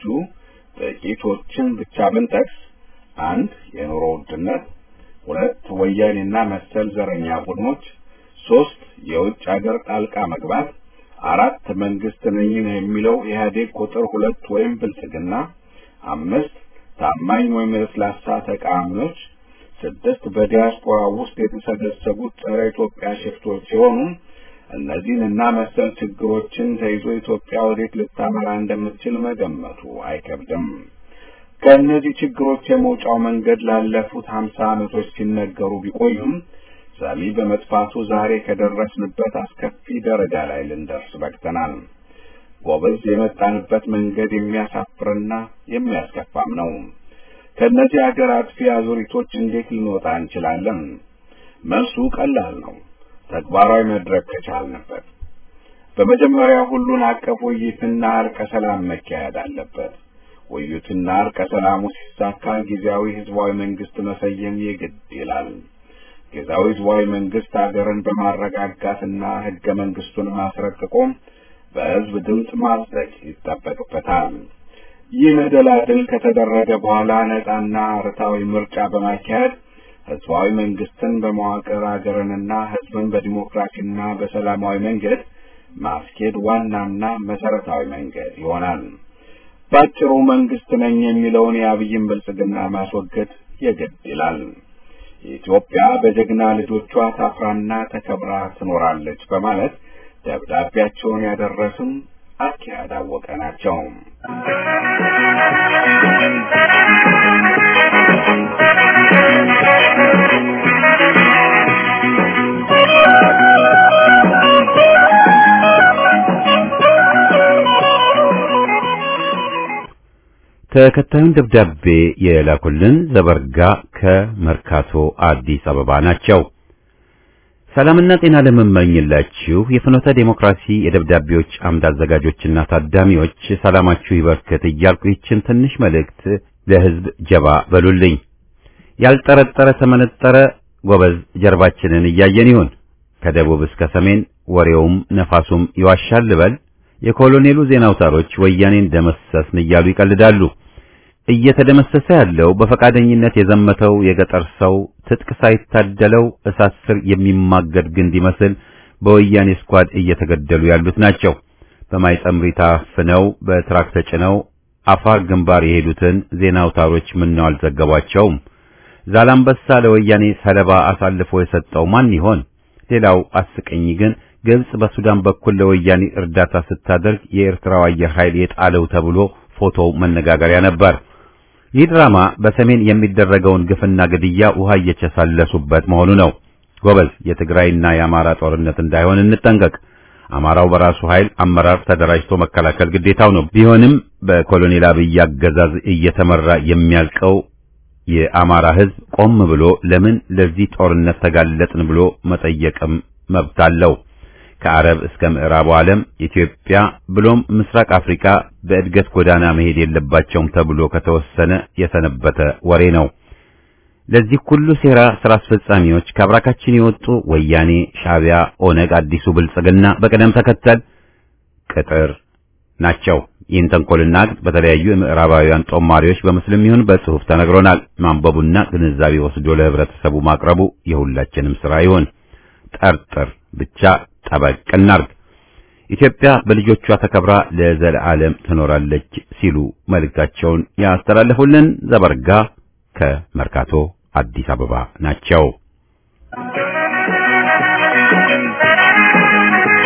ጥቂቶችን ብቻ ብንጠቅስ አንድ የኑሮ ውድነት፣ ሁለት ወያኔና መሰል ዘረኛ ቡድኖች፣ ሶስት የውጭ ሀገር ጣልቃ መግባት፣ አራት መንግስት ነኝ ነው የሚለው ኢህአዴግ ቁጥር ሁለት ወይም ብልጽግና፣ አምስት ታማኝ ወይም ለስላሳ ተቃዋሚዎች፣ ስድስት በዲያስፖራ ውስጥ የተሰገሰጉት ጸረ ኢትዮጵያ ሽፍቶች ሲሆኑ እነዚህንና መሰል ችግሮችን ተይዞ ኢትዮጵያ ወዴት ልታመራ እንደምትችል መገመቱ አይከብድም። ከእነዚህ ችግሮች የመውጫው መንገድ ላለፉት ሀምሳ ዓመቶች ሲነገሩ ቢቆዩም ሰሚ በመጥፋቱ ዛሬ ከደረስንበት አስከፊ ደረጃ ላይ ልንደርስ በቅተናል። ጎበዝ የመጣንበት መንገድ የሚያሳፍርና የሚያስከፋም ነው። ከእነዚህ ሀገር አጥፊ አዙሪቶች እንዴት ልንወጣ እንችላለን? መልሱ ቀላል ነው። ተግባራዊ መድረክ ከቻልንበት በመጀመሪያ ሁሉን አቀፍ ውይይትና እርቀ ሰላም መካሄድ አለበት። ውይይቱና እርቀ ሰላሙ ሲሳካ ጊዜያዊ ህዝባዊ መንግስት መሰየም የግድ ይላል። ጊዜያዊ ህዝባዊ መንግስት ሀገርን በማረጋጋትና ህገ መንግስቱን ማስረቅቆ በህዝብ ድምፅ ማጽደቅ ይጠበቅበታል። ይህ መደላድል ከተደረገ በኋላ ነጻና ርታዊ ምርጫ በማካሄድ ህዝባዊ መንግስትን በመዋቅር ሀገርንና ህዝብን በዲሞክራሲና በሰላማዊ መንገድ ማስኬድ ዋናና መሰረታዊ መንገድ ይሆናል። ባጭሩ መንግስት ነኝ የሚለውን የአብይን ብልጽግና ማስወገድ የግድ ይላል። ኢትዮጵያ በጀግና ልጆቿ ታፍራና ተከብራ ትኖራለች በማለት ደብዳቤያቸውን ያደረሱን አኪያድ አወቀ ናቸው። ተከታዩን ደብዳቤ የላኩልን ዘበርጋ ከመርካቶ አዲስ አበባ ናቸው። ሰላምና ጤና ለምመኝላችሁ የፍኖተ ዴሞክራሲ የደብዳቤዎች አምድ አዘጋጆችና ታዳሚዎች ሰላማችሁ ይበርክት እያልኩ ይችን ትንሽ መልእክት ለህዝብ ጀባ በሉልኝ። ያልጠረጠረ ተመነጠረ ጎበዝ ጀርባችንን እያየን ይሁን። ከደቡብ እስከ ሰሜን ወሬውም ነፋሱም ይዋሻል ልበል። የኮሎኔሉ ዜና አውታሮች ወያኔን ደመሰስን እያሉ ይቀልዳሉ። እየተደመሰሰ ያለው በፈቃደኝነት የዘመተው የገጠር ሰው ትጥቅ ሳይታደለው እሳት ስር የሚማገድ ግንድ ይመስል በወያኔ ስኳድ እየተገደሉ ያሉት ናቸው። በማይጸምሪ ታፍነው በትራክ ተጭነው አፋር ግንባር የሄዱትን ዜና አውታሮች ምነው አልዘገቧቸውም? ዛላምበሳ ለወያኔ ሰለባ አሳልፎ የሰጠው ማን ይሆን? ሌላው አስቀኝ ግን ግብጽ በሱዳን በኩል ለወያኔ እርዳታ ስታደርግ የኤርትራው አየር ኃይል የጣለው ተብሎ ፎቶው መነጋገሪያ ነበር። ይህ ድራማ በሰሜን የሚደረገውን ግፍና ግድያ ውሃ እየቸሳለሱበት መሆኑ ነው። ጎበዝ፣ የትግራይና የአማራ ጦርነት እንዳይሆን እንጠንቀቅ። አማራው በራሱ ኃይል አመራር ተደራጅቶ መከላከል ግዴታው ነው። ቢሆንም በኮሎኔል አብይ አገዛዝ እየተመራ የሚያልቀው የአማራ ሕዝብ ቆም ብሎ ለምን ለዚህ ጦርነት ተጋለጥን ብሎ መጠየቅም መብት አለው። ከአረብ እስከ ምዕራቡ ዓለም ኢትዮጵያ ብሎም ምስራቅ አፍሪካ በእድገት ጎዳና መሄድ የለባቸውም ተብሎ ከተወሰነ የሰነበተ ወሬ ነው። ለዚህ ሁሉ ሴራ ስራ አስፈጻሚዎች ከአብራካችን የወጡ ወያኔ፣ ሻዕቢያ፣ ኦነግ፣ አዲሱ ብልጽግና በቅደም ተከተል ቅጥር ናቸው። ይህን ተንኮልና ግጥ በተለያዩ የምዕራባውያን ጦማሪዎች በምስልም ይሁን በጽሑፍ ተነግሮናል። ማንበቡና ግንዛቤ ወስዶ ለህብረተሰቡ ማቅረቡ የሁላችንም ስራ ይሁን። ጠርጥር ብቻ ጠበቅ እናርግ። ኢትዮጵያ በልጆቿ ተከብራ ለዘለዓለም ትኖራለች ሲሉ መልእክታቸውን ያስተላለፉልን ዘበርጋ ከመርካቶ አዲስ አበባ ናቸው።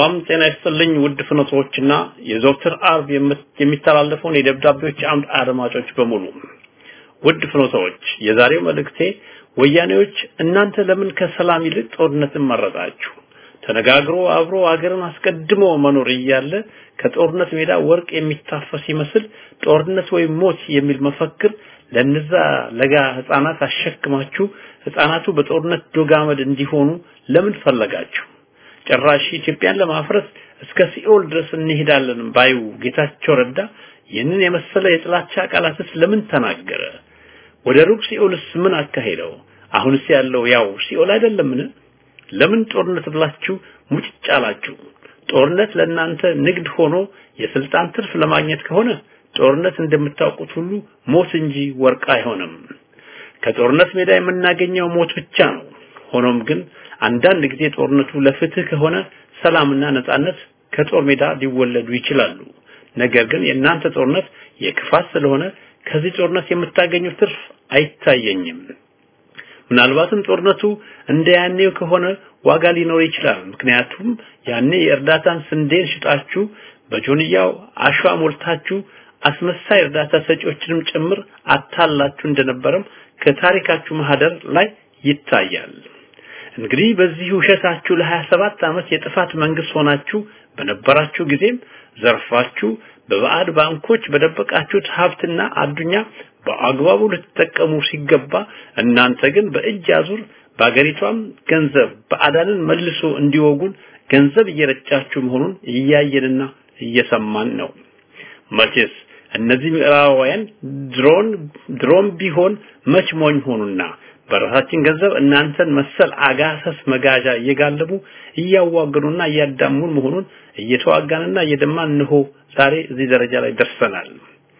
ሰላም ጤና ይስጥልኝ ውድ ፍኖቶችና የዘወትር አርብ የሚተላለፈውን የደብዳቤዎች አምድ አድማጮች በሙሉ ውድ ፍኖቶች የዛሬው መልእክቴ ወያኔዎች እናንተ ለምን ከሰላም ይልቅ ጦርነትን መረጣችሁ ተነጋግሮ አብሮ አገርን አስቀድሞ መኖር እያለ ከጦርነት ሜዳ ወርቅ የሚታፈስ ይመስል ጦርነት ወይም ሞት የሚል መፈክር ለነዛ ለጋ ህፃናት አሸክማችሁ ህፃናቱ በጦርነት ዶጋመድ እንዲሆኑ ለምን ፈለጋችሁ ጭራሽ ኢትዮጵያን ለማፍረስ እስከ ሲኦል ድረስ እንሄዳለን ባዩ ጌታቸው ረዳ ይህንን የመሰለ የጥላቻ ቃላትስ ለምን ተናገረ ወደ ሩቅ ሲኦልስ ምን አካሄደው አሁንስ ያለው ያው ሲኦል አይደለምን ለምን ጦርነት ብላችሁ ሙጭጭ አላችሁ ጦርነት ለእናንተ ንግድ ሆኖ የስልጣን ትርፍ ለማግኘት ከሆነ ጦርነት እንደምታውቁት ሁሉ ሞት እንጂ ወርቅ አይሆንም ከጦርነት ሜዳ የምናገኘው ሞት ብቻ ነው ሆኖም ግን አንዳንድ ጊዜ ጦርነቱ ለፍትህ ከሆነ ሰላምና ነጻነት ከጦር ሜዳ ሊወለዱ ይችላሉ ነገር ግን የእናንተ ጦርነት የክፋት ስለሆነ ከዚህ ጦርነት የምታገኙት ትርፍ አይታየኝም ምናልባትም ጦርነቱ እንደ ያኔው ከሆነ ዋጋ ሊኖር ይችላል ምክንያቱም ያኔ የእርዳታን ስንዴን ሽጣችሁ በጆንያው አሸዋ ሞልታችሁ አስመሳይ እርዳታ ሰጪዎችንም ጭምር አታላችሁ እንደነበረም ከታሪካችሁ ማህደር ላይ ይታያል እንግዲህ በዚህ ውሸታችሁ ለ27 ዓመት የጥፋት መንግስት ሆናችሁ በነበራችሁ ጊዜም ዘርፋችሁ በባዕድ ባንኮች በደበቃችሁት ሀብትና አዱኛ በአግባቡ ልትጠቀሙ ሲገባ እናንተ ግን በእጅ አዙር በአገሪቷም ገንዘብ በአዳንን መልሶ እንዲወጉን ገንዘብ እየረጫችሁ መሆኑን እያየንና እየሰማን ነው መቼስ እነዚህ ምዕራባውያን ድሮን ድሮም ቢሆን መች ሞኝ ሆኑና በራሳችን ገንዘብ እናንተን መሰል አጋሰስ መጋዣ እየጋለቡ እያዋገኑና እያዳሙን መሆኑን እየተዋጋንና እየደማን እንሆ ዛሬ እዚህ ደረጃ ላይ ደርሰናል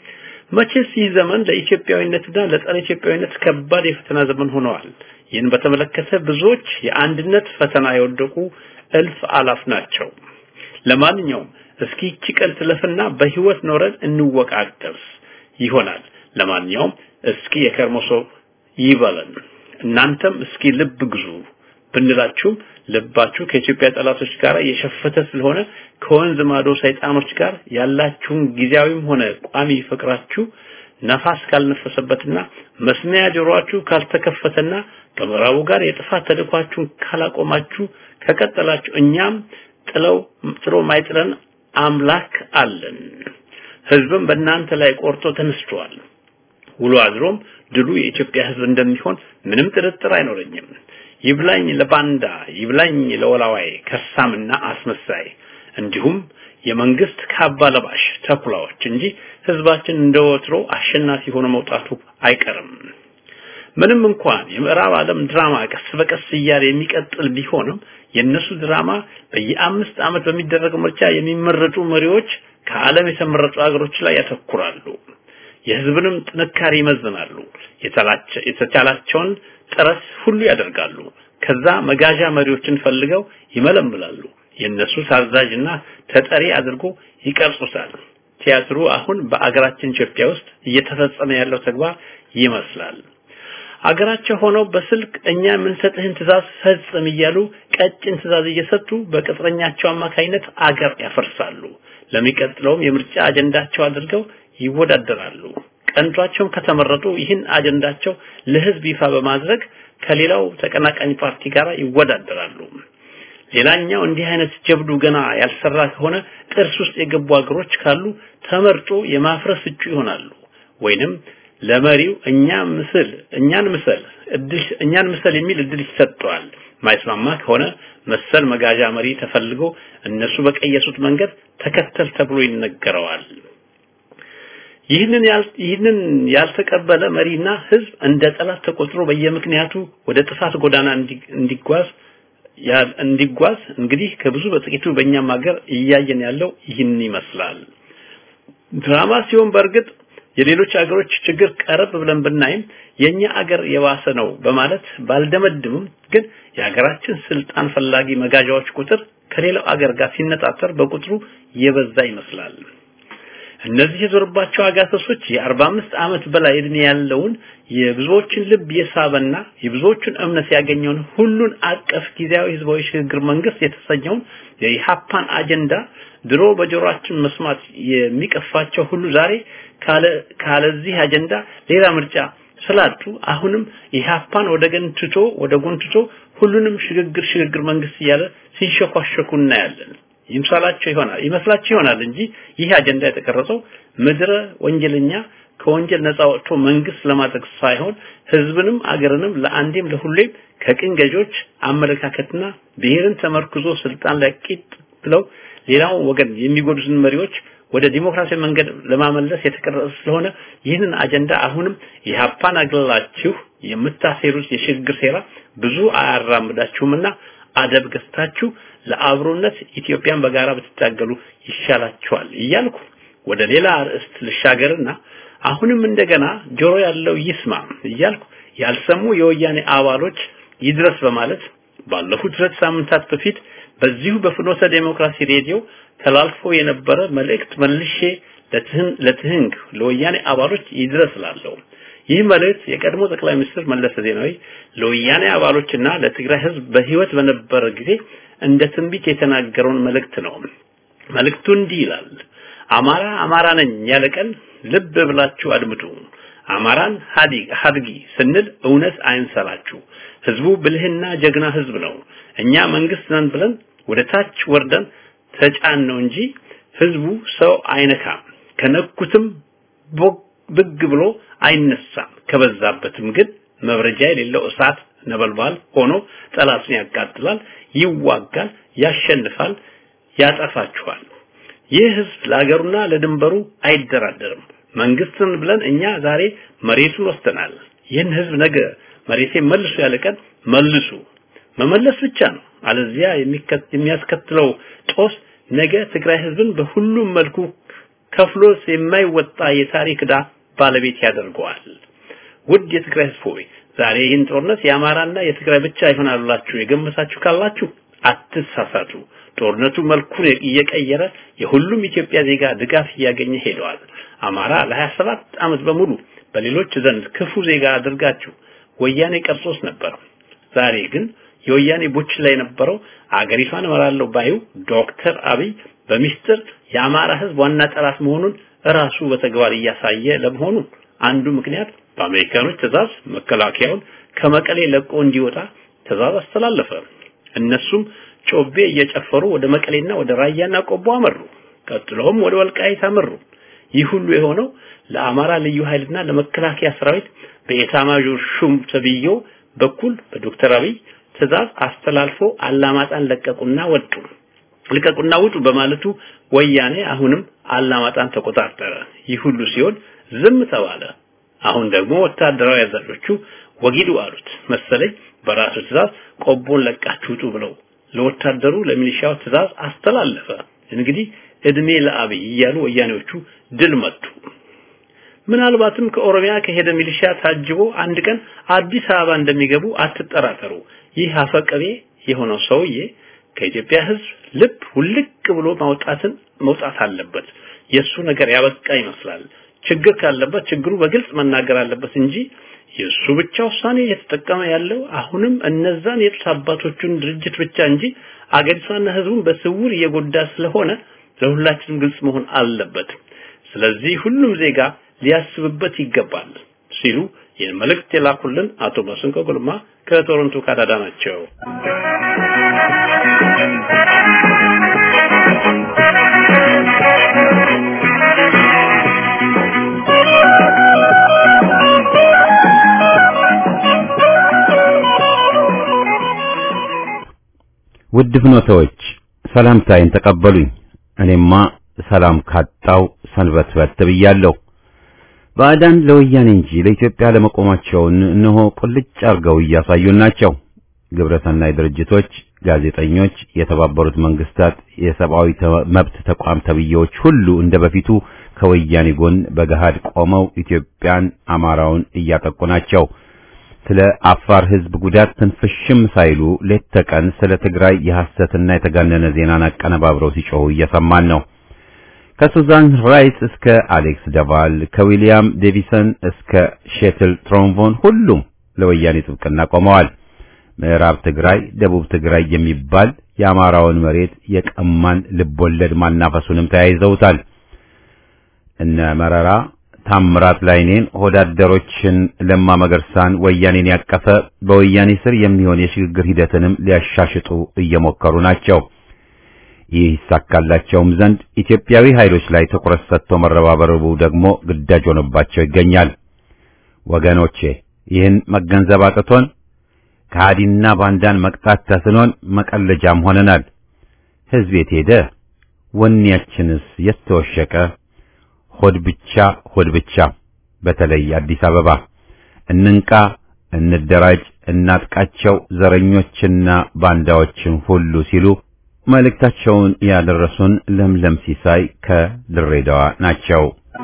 መቼስ ይህ ዘመን ለኢትዮጵያዊነትና ለጸረ ኢትዮጵያዊነት ከባድ የፈተና ዘመን ሆነዋል ይህን በተመለከተ ብዙዎች የአንድነት ፈተና የወደቁ እልፍ አላፍ ናቸው ለማንኛውም እስኪ ይቺ ቀን ትለፍና በህይወት ኖረን እንወቃቀስ ይሆናል ለማንኛውም እስኪ የከርሞ ሰው ይበለን እናንተም እስኪ ልብ ግዙ ብንላችሁም ልባችሁ ከኢትዮጵያ ጠላቶች ጋር የሸፈተ ስለሆነ ከወንዝ ማዶ ሰይጣኖች ጋር ያላችሁን ጊዜያዊም ሆነ ቋሚ ፍቅራችሁ ነፋስ ካልነፈሰበትና መስሚያ ጆሮአችሁ ካልተከፈተና ከምዕራቡ ጋር የጥፋት ተልኳችሁን ካላቆማችሁ ከቀጠላችሁ እኛም ጥለው ጥሎ ማይጥለን አምላክ አለን ህዝብም በእናንተ ላይ ቆርጦ ተነስቷል ውሎ አድሮም ድሉ የኢትዮጵያ ህዝብ እንደሚሆን ምንም ጥርጥር አይኖረኝም ይብላኝ ለባንዳ ይብላኝ ለወላዋይ ከሳምና አስመሳይ እንዲሁም የመንግስት ካባ ለባሽ ተኩላዎች እንጂ ህዝባችን እንደወትሮ አሸናፊ ሆኖ መውጣቱ አይቀርም ምንም እንኳን የምዕራብ ዓለም ድራማ ቀስ በቀስ እያለ የሚቀጥል ቢሆንም የነሱ ድራማ በየአምስት ዓመት በሚደረገው ምርጫ የሚመረጡ መሪዎች ከዓለም የተመረጡ ሀገሮች ላይ ያተኩራሉ የህዝብንም ጥንካሬ ይመዝናሉ የተቻላቸውን ጥረት ሁሉ ያደርጋሉ ከዛ መጋዣ መሪዎችን ፈልገው ይመለምላሉ የነሱ ታዛዥና ተጠሪ አድርጎ ይቀርጹታል ቲያትሩ አሁን በአገራችን ኢትዮጵያ ውስጥ እየተፈጸመ ያለው ተግባር ይመስላል አገራቸው ሆነው በስልክ እኛ የምንሰጥህን ትእዛዝ ፈጽም እያሉ ቀጭን ትእዛዝ እየሰጡ በቅጥረኛቸው አማካይነት አገር ያፈርሳሉ ለሚቀጥለውም የምርጫ አጀንዳቸው አድርገው ይወዳደራሉ ቀንቷቸውን ከተመረጡ ይህን አጀንዳቸው ለህዝብ ይፋ በማድረግ ከሌላው ተቀናቃኝ ፓርቲ ጋር ይወዳደራሉ ሌላኛው እንዲህ አይነት ጀብዱ ገና ያልሰራ ከሆነ ጥርስ ውስጥ የገቡ አገሮች ካሉ ተመርጦ የማፍረስ እጩ ይሆናሉ ወይንም ለመሪው እኛ ምስል እኛን ምስል እድል እኛን ምስል የሚል እድል ይሰጠዋል ማይስማማ ከሆነ መሰል መጋዣ መሪ ተፈልጎ እነሱ በቀየሱት መንገድ ተከተል ተብሎ ይነገረዋል ይህንን ይህንን ያልተቀበለ መሪና ህዝብ እንደ ጠላት ተቆጥሮ በየምክንያቱ ወደ ጥፋት ጎዳና እንዲጓዝ እንዲጓዝ እንግዲህ ከብዙ በጥቂቱ በእኛም ሀገር እያየን ያለው ይህን ይመስላል ድራማ ሲሆን በእርግጥ የሌሎች አገሮች ችግር ቀረብ ብለን ብናይም የኛ አገር የባሰ ነው በማለት ባልደመድምም ግን የሀገራችን ስልጣን ፈላጊ መጋዣዎች ቁጥር ከሌላው አገር ጋር ሲነጣጠር በቁጥሩ የበዛ ይመስላል እነዚህ የዞርባቸው አጋሰሶች የአርባ አምስት ዓመት በላይ እድሜ ያለውን የብዙዎችን ልብ የሳበና የብዙዎቹን እምነት ያገኘውን ሁሉን አቀፍ ጊዜያዊ ህዝባዊ ሽግግር መንግስት የተሰኘውን የኢሃፓን አጀንዳ ድሮ በጆሮአችን መስማት የሚቀፋቸው ሁሉ ዛሬ ካለ ካለዚህ አጀንዳ ሌላ ምርጫ ስላጡ አሁንም ኢሃፓን ወደ ገን ትቶ ወደ ጎን ትቶ ሁሉንም ሽግግር ሽግግር መንግስት እያለ ሲንሸኳሸኩ እናያለን። ይምሳላቸው ይሆናል ይመስላቸው ይሆናል እንጂ ይህ አጀንዳ የተቀረጸው ምድረ ወንጀለኛ ከወንጀል ነፃ ወጥቶ መንግስት ለማድረግ ሳይሆን ህዝብንም አገርንም ለአንዴም ለሁሌም ከቅኝ ገዦች አመለካከትና ብሔርን ተመርክዞ ስልጣን ላይ ቂጥ ብለው ሌላው ወገን የሚጎዱትን መሪዎች ወደ ዲሞክራሲያዊ መንገድ ለማመለስ የተቀረጸ ስለሆነ ይህንን አጀንዳ አሁንም ኢህአፓን አግላላችሁ የምታሴሩት የሽግግር ሴራ ብዙ አያራምዳችሁምና አደብ ገዝታችሁ ለአብሮነት ኢትዮጵያን በጋራ ብትታገሉ ይሻላችኋል እያልኩ ወደ ሌላ ርዕስት ልሻገርና አሁንም እንደገና ጆሮ ያለው ይስማ እያልኩ ያልሰሙ የወያኔ አባሎች ይድረስ በማለት ባለፉት ሁለት ሳምንታት በፊት በዚሁ በፍኖተ ዴሞክራሲ ሬዲዮ ተላልፎ የነበረ መልእክት መልሼ ለትህንግ ለወያኔ አባሎች ይድረስ ላለው ይህ መልእክት የቀድሞ ጠቅላይ ሚኒስትር መለስ ዜናዊ ለወያኔ አባሎችና ለትግራይ ህዝብ በህይወት በነበረ ጊዜ እንደ ትንቢት የተናገረውን መልእክት ነው። መልእክቱ እንዲህ ይላል። አማራ አማራ ነኝ ያለ ቀን ልብ ብላችሁ አድምጡ። አማራን ሀዲግ ሀድጊ ስንል እውነት አይንሰላችሁ። ህዝቡ ብልህና ጀግና ህዝብ ነው። እኛ መንግስት ነን ብለን ወደ ታች ወርደን ተጫን ነው እንጂ ህዝቡ ሰው አይነካም። ከነኩትም ብግ ብሎ አይነሳም። ከበዛበትም ግን መብረጃ የሌለው እሳት ነበልባል ሆኖ ጠላትን ያቃጥላል፣ ይዋጋል፣ ያሸንፋል፣ ያጠፋችኋል። ይህ ህዝብ ለሀገሩና ለድንበሩ አይደራደርም። መንግስትን ብለን እኛ ዛሬ መሬቱን ወስደናል። ይህን ህዝብ ነገ መሬቴ መልሱ ያለ ቀን መልሱ መመለስ ብቻ ነው። አለዚያ የሚያስከትለው ጦስ ነገ ትግራይ ህዝብን በሁሉም መልኩ ከፍሎስ የማይወጣ የታሪክ ዕዳ ባለቤት ያደርገዋል። ውድ የትግራይ ህዝብ ሆይ ዛሬ ይህን ጦርነት የአማራና የትግራይ ብቻ ይሆናላችሁ የገመታችሁ ካላችሁ አትሳሳቱ። ጦርነቱ መልኩን እየቀየረ የሁሉም ኢትዮጵያ ዜጋ ድጋፍ እያገኘ ሄደዋል። አማራ ለ27 ዓመት በሙሉ በሌሎች ዘንድ ክፉ ዜጋ አድርጋችሁ ወያኔ ቀርጾስ ነበር። ዛሬ ግን የወያኔ ቡች ላይ የነበረው አገሪቷን እመራለሁ ባዩ ዶክተር አብይ በሚስጥር የአማራ ህዝብ ዋና ጠላት መሆኑን እራሱ በተግባር እያሳየ ለመሆኑ አንዱ ምክንያት በአሜሪካኖች ትዕዛዝ መከላከያውን ከመቀሌ ለቆ እንዲወጣ ትዕዛዝ አስተላለፈ። እነሱም ጮቤ እየጨፈሩ ወደ መቀሌና ወደ ራያና ቆቦ አመሩ። ቀጥሎም ወደ ወልቃይት አመሩ። ይህ ሁሉ የሆነው ለአማራ ልዩ ኃይልና ለመከላከያ ሰራዊት በኤታማዦር ሹም ተብዮ በኩል በዶክተር አብይ ትዕዛዝ አስተላልፎ አላማጣን ለቀቁና ወጡ። ልቀቁና ውጡ በማለቱ ወያኔ አሁንም አላማጣን ተቆጣጠረ። ይህ ሁሉ ሲሆን ዝም ተባለ። አሁን ደግሞ ወታደራዊ አዛዦቹ ወጊዱ አሉት መሰለኝ በራሱ ትዕዛዝ ቆቦን ለቃችሁ ውጡ ብለው ለወታደሩ ለሚሊሻው ትዕዛዝ አስተላለፈ። እንግዲህ እድሜ ለአብይ እያሉ ወያኔዎቹ ድል መቱ። ምናልባትም ከኦሮሚያ ከሄደ ሚሊሻ ታጅቦ አንድ ቀን አዲስ አበባ እንደሚገቡ አትጠራጠሩ። ይህ አፈቀቤ የሆነው ሰውዬ ከኢትዮጵያ ሕዝብ ልብ ውልቅ ብሎ ማውጣትን መውጣት አለበት። የሱ ነገር ያበቃ ይመስላል። ችግር ካለበት ችግሩ በግልጽ መናገር አለበት እንጂ የሱ ብቻ ውሳኔ እየተጠቀመ ያለው አሁንም እነዛን የጡት አባቶቹን ድርጅት ብቻ እንጂ አገሪቷና ህዝቡን በስውር እየጎዳ ስለሆነ ለሁላችንም ግልጽ መሆን አለበት። ስለዚህ ሁሉም ዜጋ ሊያስብበት ይገባል ሲሉ ይህን መልእክት የላኩልን አቶ መስንቆ ጉልማ ከቶሮንቶ ካናዳ ናቸው። ውድ ፍኖተዎች ሰላምታዬን ተቀበሉኝ። እኔማ ሰላም ካጣው ሰንበትበት ብያለሁ። ባዕዳን ለወያኔ እንጂ ለኢትዮጵያ ለመቆማቸውን እነሆ ቁልጭ አርገው እያሳዩን ናቸው። ግብረሰናይ ድርጅቶች፣ ጋዜጠኞች፣ የተባበሩት መንግስታት የሰብአዊ መብት ተቋም ተብዬዎች ሁሉ እንደ በፊቱ ከወያኔ ጎን በገሃድ ቆመው ኢትዮጵያን፣ አማራውን እያጠቁ ናቸው። ስለ አፋር ህዝብ ጉዳት ትንፍሽም ሳይሉ ሌት ተቀን ስለ ትግራይ የሐሰትና የተጋነነ ዜናን አቀነባብረው ሲጮሁ እየሰማን ነው። ከሱዛን ራይስ እስከ አሌክስ ደቫል ከዊሊያም ዴቪሰን እስከ ሼትል ትሮምቮን ሁሉም ለወያኔ ጥብቅና ቆመዋል። ምዕራብ ትግራይ፣ ደቡብ ትግራይ የሚባል የአማራውን መሬት የቀማን ልቦለድ ማናፈሱንም ተያይዘውታል። እነ መረራ ታምራት ላይኔን ሆዳደሮችን ለማ መገርሳን ወያኔን ያቀፈ በወያኔ ስር የሚሆን የሽግግር ሂደትንም ሊያሻሽጡ እየሞከሩ ናቸው። ይህ ይሳካላቸውም ዘንድ ኢትዮጵያዊ ኃይሎች ላይ ትኩረት ሰጥቶ መረባበሩ ደግሞ ግዳጅ ሆኖባቸው ይገኛል። ወገኖቼ ይህን መገንዘብ አቅቶን ከሃዲና ባንዳን መቅጣት ተስኖን መቀለጃም ሆነናል። ሕዝብ የት ሄደ? ወኔያችንስ የት ተወሸቀ? ሆድ ብቻ ሆድ ብቻ። በተለይ አዲስ አበባ እንንቃ፣ እንደራጅ፣ እናጥቃቸው ዘረኞችና ባንዳዎችን ሁሉ ሲሉ መልእክታቸውን ያደረሱን ለምለም ሲሳይ ከድሬዳዋ ናቸው።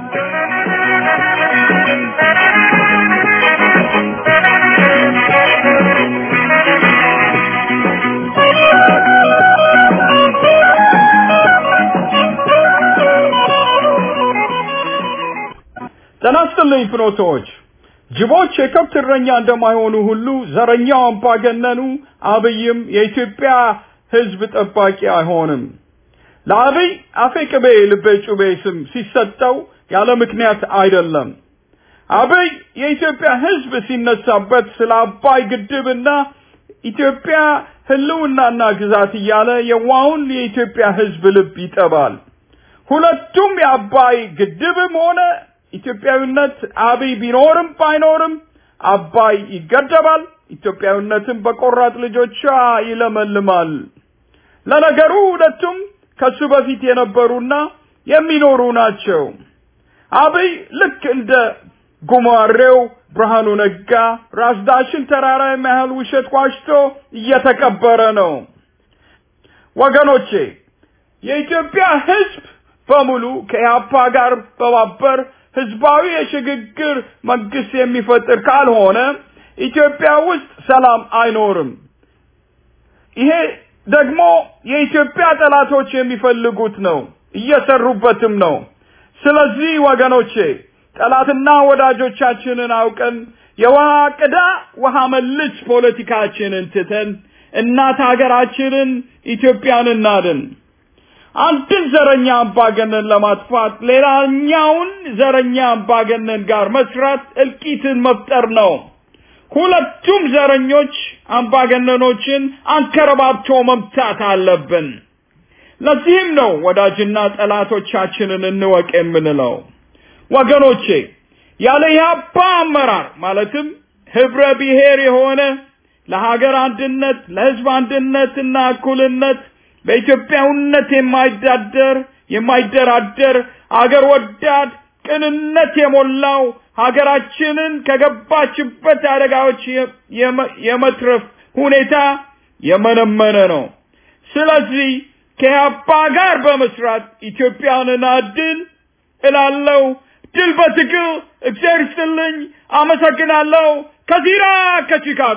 ጤና ይስጥልኝ ፍኖቶች። ጅቦች የከብት እረኛ እንደማይሆኑ ሁሉ ዘረኛው አምባገነኑ አብይም የኢትዮጵያ ሕዝብ ጠባቂ አይሆንም። ለአብይ አፌ ቅቤ ልቤ ጩቤ ስም ሲሰጠው ያለ ምክንያት አይደለም። አብይ የኢትዮጵያ ሕዝብ ሲነሳበት ስለ አባይ ግድብና ኢትዮጵያ ህልውናና ግዛት እያለ የዋውን የኢትዮጵያ ሕዝብ ልብ ይጠባል። ሁለቱም የአባይ ግድብም ሆነ ኢትዮጵያዊነት አብይ ቢኖርም ባይኖርም አባይ ይገደባል። ኢትዮጵያዊነትም በቆራጥ ልጆቿ ይለመልማል። ለነገሩ ሁለቱም ከሱ በፊት የነበሩና የሚኖሩ ናቸው። አብይ ልክ እንደ ጉማሬው ብርሃኑ ነጋ ራስ ዳሽን ተራራ የሚያህል ውሸት ዋሽቶ እየተቀበረ ነው። ወገኖቼ የኢትዮጵያ ህዝብ በሙሉ ከኢህአፓ ጋር በማበር ህዝባዊ የሽግግር መንግስት የሚፈጥር ካልሆነ ኢትዮጵያ ውስጥ ሰላም አይኖርም። ይሄ ደግሞ የኢትዮጵያ ጠላቶች የሚፈልጉት ነው፣ እየሰሩበትም ነው። ስለዚህ ወገኖቼ ጠላትና ወዳጆቻችንን አውቀን የውሃ ቅዳ ውሃ መልስ ፖለቲካችንን ትተን እናት ሀገራችንን ኢትዮጵያን እናድን። አንድን ዘረኛ አምባገነን ለማጥፋት ሌላኛውን ዘረኛ አምባገነን ጋር መስራት እልቂትን መፍጠር ነው። ሁለቱም ዘረኞች አምባገነኖችን አንከረባብቶ መምታት አለብን። ለዚህም ነው ወዳጅና ጠላቶቻችንን እንወቅ የምንለው። ወገኖቼ ያለ ኢህአፓ አመራር ማለትም ህብረ ብሔር የሆነ ለሀገር አንድነት፣ ለህዝብ አንድነትና እኩልነት በኢትዮጵያዊነት የማይዳደር የማይደራደር አገር ወዳድ ቅንነት የሞላው ሀገራችንን ከገባችበት አደጋዎች የመትረፍ ሁኔታ የመነመነ ነው። ስለዚህ ከኢህአፓ ጋር በመስራት ኢትዮጵያን እናድን እላለሁ። ድል በትግል እግዚአብሔር ይስጥልኝ። አመሰግናለሁ። ከዚራ ከቺካጎ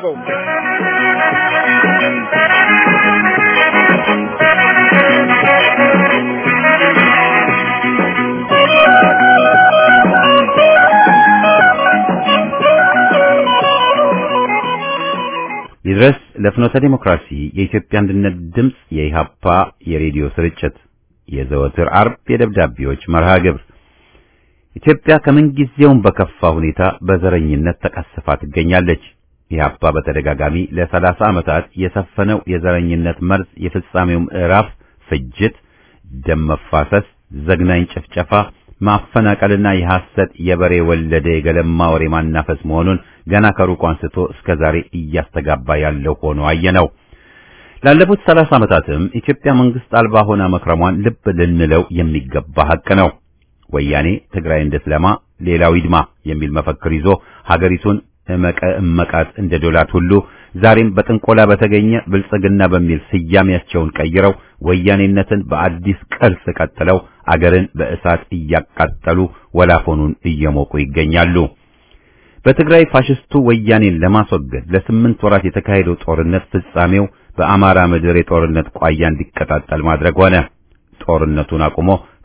ይድረስ ለፍኖተ ዲሞክራሲ የኢትዮጵያ አንድነት ድምፅ የኢሃፓ የሬዲዮ ስርጭት የዘወትር አርብ የደብዳቤዎች መርሃ ግብር ኢትዮጵያ ከምንጊዜውም በከፋ ሁኔታ በዘረኝነት ተቀስፋ ትገኛለች። ኢህአፓ በተደጋጋሚ ለሰላሳ ዓመታት የሰፈነው የዘረኝነት መርዝ የፍጻሜው ምዕራፍ ፍጅት፣ ደም መፋሰስ፣ ዘግናኝ ጭፍጨፋ፣ ማፈናቀልና የሐሰት የበሬ ወለደ የገለማ ወሬ ማናፈስ መሆኑን ገና ከሩቅ አንስቶ እስከ ዛሬ እያስተጋባ ያለው ሆኖ አየነው። ላለፉት ሰላሳ ዓመታትም ኢትዮጵያ መንግስት አልባ ሆና መክረሟን ልብ ልንለው የሚገባ ሐቅ ነው። ወያኔ ትግራይ እንድትለማ ሌላው ይድማ የሚል መፈክር ይዞ ሀገሪቱን እመቀ እመቃት እንደ ዶላት ሁሉ ዛሬም በጥንቆላ በተገኘ ብልጽግና በሚል ስያሜያቸውን ቀይረው ወያኔነትን በአዲስ ቅርጽ ቀጥለው አገርን በእሳት እያቃጠሉ ወላፎኑን እየሞቁ ይገኛሉ። በትግራይ ፋሽስቱ ወያኔን ለማስወገድ ለስምንት ወራት የተካሄደው ጦርነት ፍጻሜው በአማራ ምድር የጦርነት ቋያ እንዲቀጣጠል ማድረግ ሆነ። ጦርነቱን አቁሞ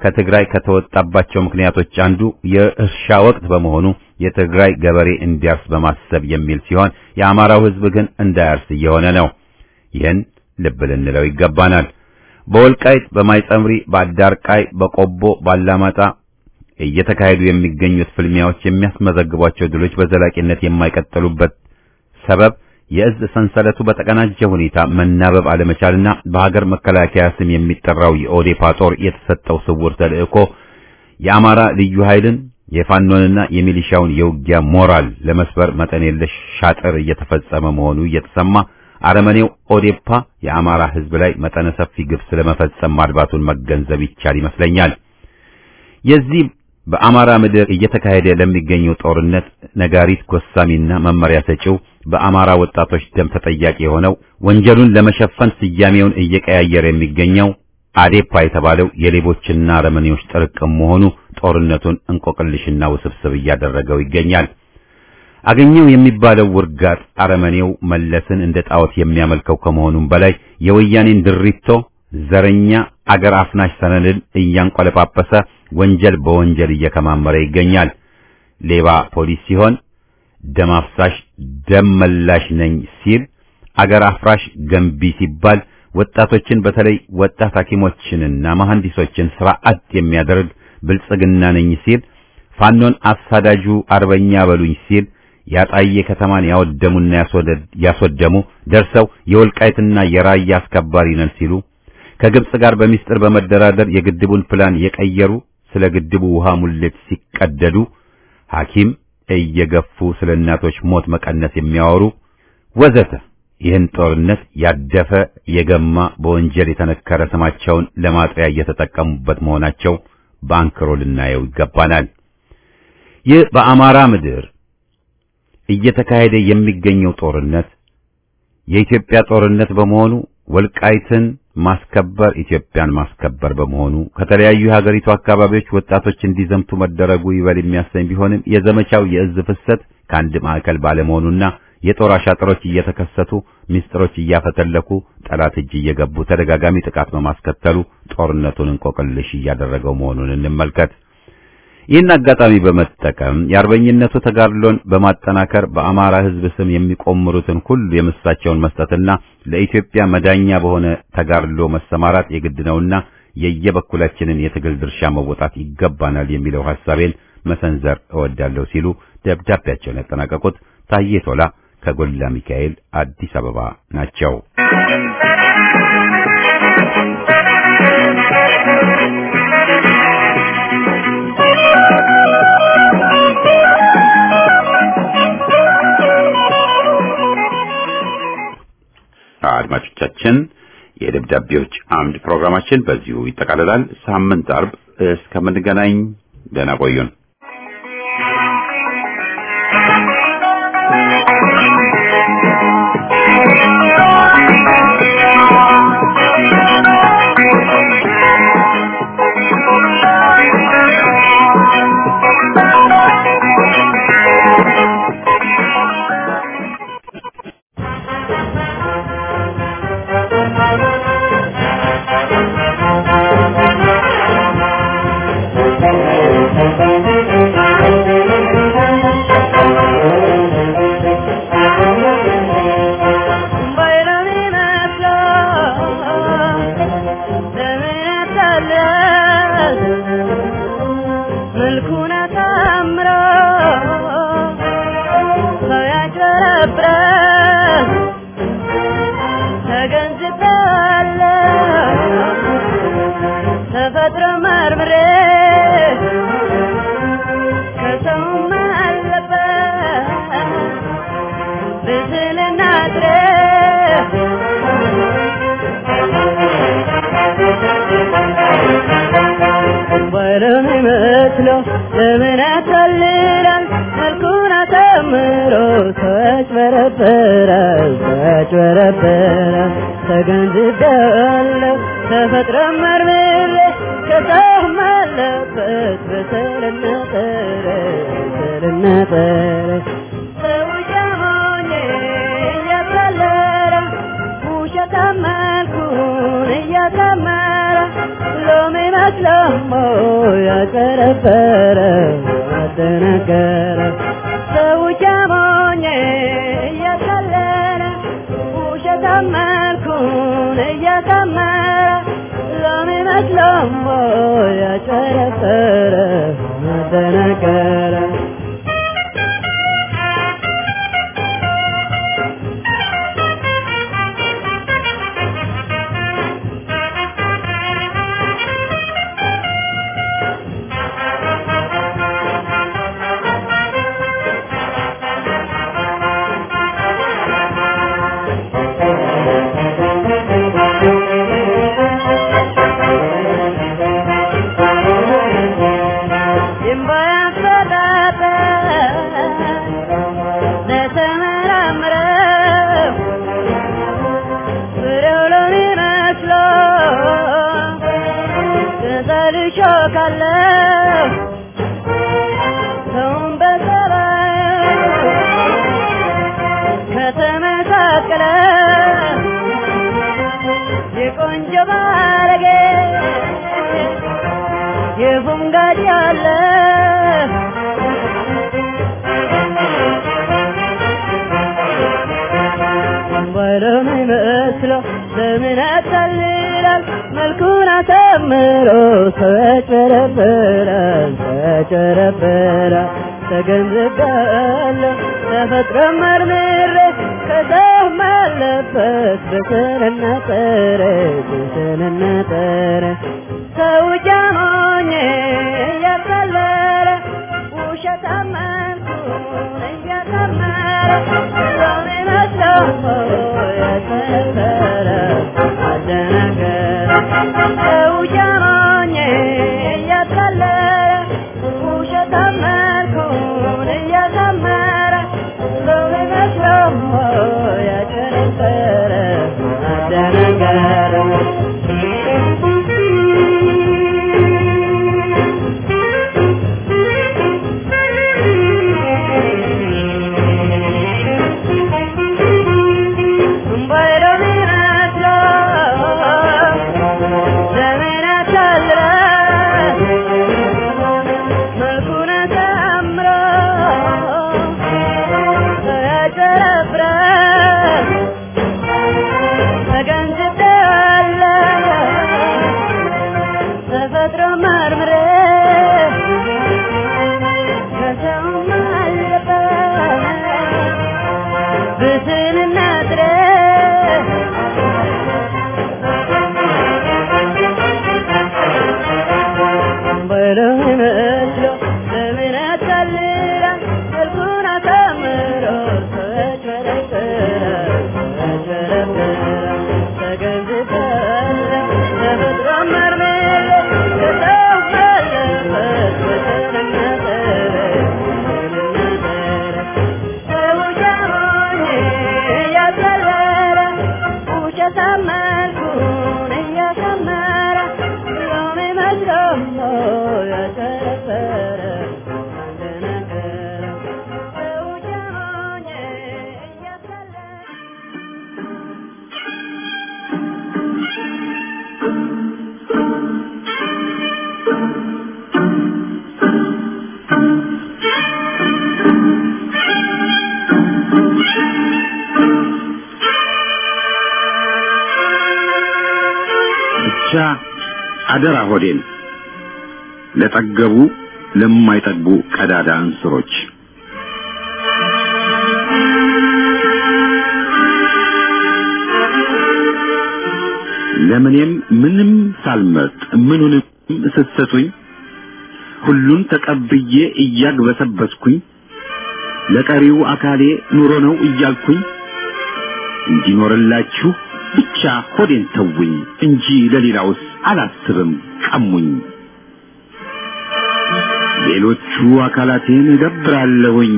ከትግራይ ከተወጣባቸው ምክንያቶች አንዱ የእርሻ ወቅት በመሆኑ የትግራይ ገበሬ እንዲያርስ በማሰብ የሚል ሲሆን የአማራው ሕዝብ ግን እንዳያርስ እየሆነ ነው። ይህን ልብ ልንለው ይገባናል። በወልቃይት፣ በማይጸምሪ፣ በአዳርቃይ፣ በቆቦ፣ ባላማጣ እየተካሄዱ የሚገኙት ፍልሚያዎች የሚያስመዘግቧቸው ድሎች በዘላቂነት የማይቀጥሉበት ሰበብ የእዝ ሰንሰለቱ በተቀናጀ ሁኔታ መናበብ አለመቻልና በሀገር መከላከያ ስም የሚጠራው የኦዴፓ ጦር የተሰጠው ስውር ተልእኮ የአማራ ልዩ ኃይልን የፋኖንና የሚሊሻውን የውጊያ ሞራል ለመስበር መጠን የለሽ ሻጥር እየተፈጸመ መሆኑ እየተሰማ አረመኔው ኦዴፓ የአማራ ሕዝብ ላይ መጠነ ሰፊ ግፍ ስለመፈጸም ማድባቱን መገንዘብ ይቻል ይመስለኛል። የዚህ በአማራ ምድር እየተካሄደ ለሚገኘው ጦርነት ነጋሪት ጎሳሚና መመሪያ ሰጪው በአማራ ወጣቶች ደም ተጠያቂ የሆነው ወንጀሉን ለመሸፈን ስያሜውን እየቀያየረ የሚገኘው አዴፓ የተባለው የሌቦችና አረመኔዎች ጥርቅም መሆኑ ጦርነቱን እንቆቅልሽና ውስብስብ እያደረገው ይገኛል። አገኘው የሚባለው ውርጋጥ አረመኔው መለስን እንደ ጣዖት የሚያመልከው ከመሆኑም በላይ የወያኔን ድሪቶ ዘረኛ አገር አፍናሽ ሰነድን እያንቆለጳጰሰ ወንጀል በወንጀል እየከማመረ ይገኛል። ሌባ ፖሊስ ሲሆን ደም አፍሳሽ ደም መላሽ ነኝ ሲል፣ አገር አፍራሽ ገንቢ ሲባል ወጣቶችን በተለይ ወጣት ሐኪሞችንና መሐንዲሶችን ስራ አጥ የሚያደርግ ብልጽግና ነኝ ሲል፣ ፋኖን አሳዳጁ አርበኛ በሉኝ ሲል ያጣየ ከተማን ያወደሙና ያስወደሙ ደርሰው የወልቃይትና የራያ አስከባሪ ነን ሲሉ ከግብጽ ጋር በሚስጥር በመደራደር የግድቡን ፕላን የቀየሩ ስለ ግድቡ ውሃ ሙሌት ሲቀደዱ ሐኪም እየገፉ ስለ እናቶች ሞት መቀነስ የሚያወሩ ወዘተ ይህን ጦርነት ያደፈ የገማ በወንጀል የተነከረ ስማቸውን ለማጥሪያ እየተጠቀሙበት መሆናቸው በአንክሮ ልናየው ይገባናል። ይህ በአማራ ምድር እየተካሄደ የሚገኘው ጦርነት የኢትዮጵያ ጦርነት በመሆኑ ወልቃይትን ማስከበር ኢትዮጵያን ማስከበር በመሆኑ ከተለያዩ የሀገሪቱ አካባቢዎች ወጣቶች እንዲዘምቱ መደረጉ ይበል የሚያሰኝ ቢሆንም የዘመቻው የእዝ ፍሰት ከአንድ ማዕከል ባለመሆኑና የጦር አሻጥሮች እየተከሰቱ ሚስጥሮች እያፈተለኩ ጠላት እጅ እየገቡ ተደጋጋሚ ጥቃት በማስከተሉ ጦርነቱን እንቆቅልሽ እያደረገው መሆኑን እንመልከት። ይህን አጋጣሚ በመጠቀም የአርበኝነቱ ተጋድሎን በማጠናከር በአማራ ሕዝብ ስም የሚቆምሩትን ሁሉ የምሳቸውን መስጠትና ለኢትዮጵያ መዳኛ በሆነ ተጋድሎ መሰማራት የግድ ነውና የየበኩላችንን የትግል ድርሻ መወጣት ይገባናል የሚለው ሐሳቤን መሰንዘር እወዳለሁ ሲሉ ደብዳቤያቸውን ያጠናቀቁት ታዬ ቶላ ከጎላ ሚካኤል አዲስ አበባ ናቸው። አድማጮቻችን የደብዳቤዎች አምድ ፕሮግራማችን በዚሁ ይጠቃልላል። ሳምንት አርብ እስከምንገናኝ ደህና ቆዩን። ለምን ያታልላል መልኩን አሳምሮ ተጭበረበራል ተጭበረበራል ተገንዝቤዋለሁ ተፈጥሮ መርምሬ ከሰውም አለበት በሰልና ጠረ በሰልና ጠረ ሰው እያሞኘ እያታለለ ውሸታም መልኩን እያሳመረ ሎሚ መስሎሞ ያጨረበረ አደነገረ ሰው ጃሞኜ እያታለለ ውሸት አመልኩን እያሳመረ ሎሚ መስሎሞ ያጨረበረ አደነገረ የቆንጆ ባለጌ የፉንጋድ ያለ ባይለም ይመስለው ለምን ያታልላል መልኩን አሳምሮ ሰው ያጨረብራል ሰው ያጨረብራል ተገንዝቤያለሁ ተፈጥሮ መርምሬ ከሰው አለበት በስንና ጥረ በስንና ጥረ ሰው ጃሞኜ እያቀለለ ውሸት አመንኩን እያቀመረ ሰውን መስሎ ያተፈረ አደነገረ ሰው ጃሞኜ እያቀለለ ውሸት አመንኩን እያቀመረ ሰውን መስሎ ያተፈረ አደነገረ ተፈጥሮ መርምሬ ከሰው አለበት ብስንና ጥረት በለው መስሎ ለምን ያታልላል መልኩን አሳምሮ ሰው ያጭበረብራል ሰው ያጭበረብራል ተገንዝቤያለሁ ተፈጥሮ መርምሬ ከሰው አለበት በስንና ጥረት በስንና ጥረት ሰው ጃሞኜ እያቀለለ ውሸት አመልኩን እያሳመረ ሎሚ መስሎሞ ያጨረበረ አንደነገረ ሰው ጃሞኜ እያቀለለ ብቻ አደራ ሆዴን ለጠገቡ ለማይጠግቡ ቀዳዳ እንስሮች ለምኔም ምንም ሳልመርጥ ምኑንም ስትሰጡኝ ሁሉን ተቀብዬ እያግበሰበስኩኝ ለቀሪው አካሌ ኑሮ ነው እያልኩኝ እንዲኖርላችሁ ብቻ ሆዴን ተውኝ እንጂ ለሌላውስ አላስብም ቀሙኝ። ሌሎቹ አካላቴን እገብራለሁኝ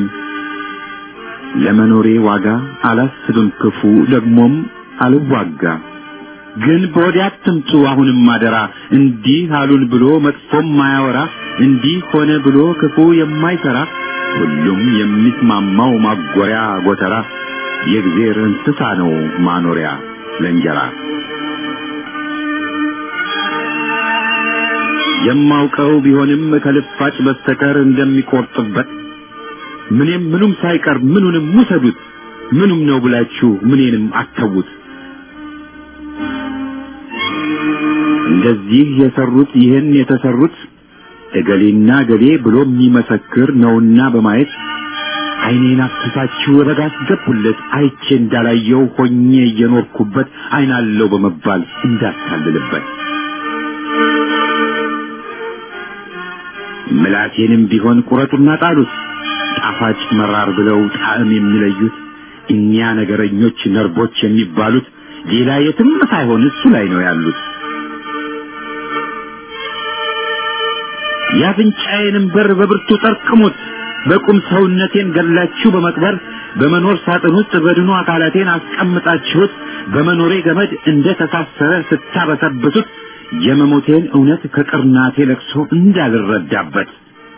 ለመኖሬ ዋጋ አላስብም ክፉ ደግሞም አልዋጋ። ግን በወዲያ አትምጡ አሁንም አደራ እንዲህ አሉን ብሎ መጥፎም ማያወራ እንዲህ ሆነ ብሎ ክፉ የማይሰራ ሁሉም የሚስማማው ማጎሪያ ጎተራ የእግዜር እንስሳ ነው ማኖሪያ ለእንጀራ የማውቀው ቢሆንም ከልፋጭ በስተቀር እንደሚቆርጥበት ምንም ምኑም ሳይቀር ምኑንም ውሰዱት ምኑም ነው ብላችሁ ምኔንም አተዉት። እንደዚህ የሰሩት ይህን የተሰሩት እገሌና ገሌ ብሎ የሚመሰክር ነውና በማየት ዓይኔን አፍስሳችሁ ረጋ አስገቡለት አይቼ እንዳላየው ሆኜ እየኖርኩበት ዓይናለው በመባል እንዳታልልበት ምላቴንም ቢሆን ቁረጡና ጣሉት ጣፋጭ መራር ብለው ጣዕም የሚለዩት እኛ ነገረኞች ነርቦች የሚባሉት ሌላ የትም ሳይሆን እሱ ላይ ነው ያሉት። የአፍንጫዬንም በር በብርቱ ጠርቅሙት። በቁም ሰውነቴን ገላችሁ በመቅበር በመኖር ሳጥን ውስጥ በድኑ አካላቴን አስቀምጣችሁት በመኖሬ ገመድ እንደ ተሳሰረ ስታበሰብሱት የመሞቴን እውነት ከቅርናቴ ለቅሶ እንዳልረዳበት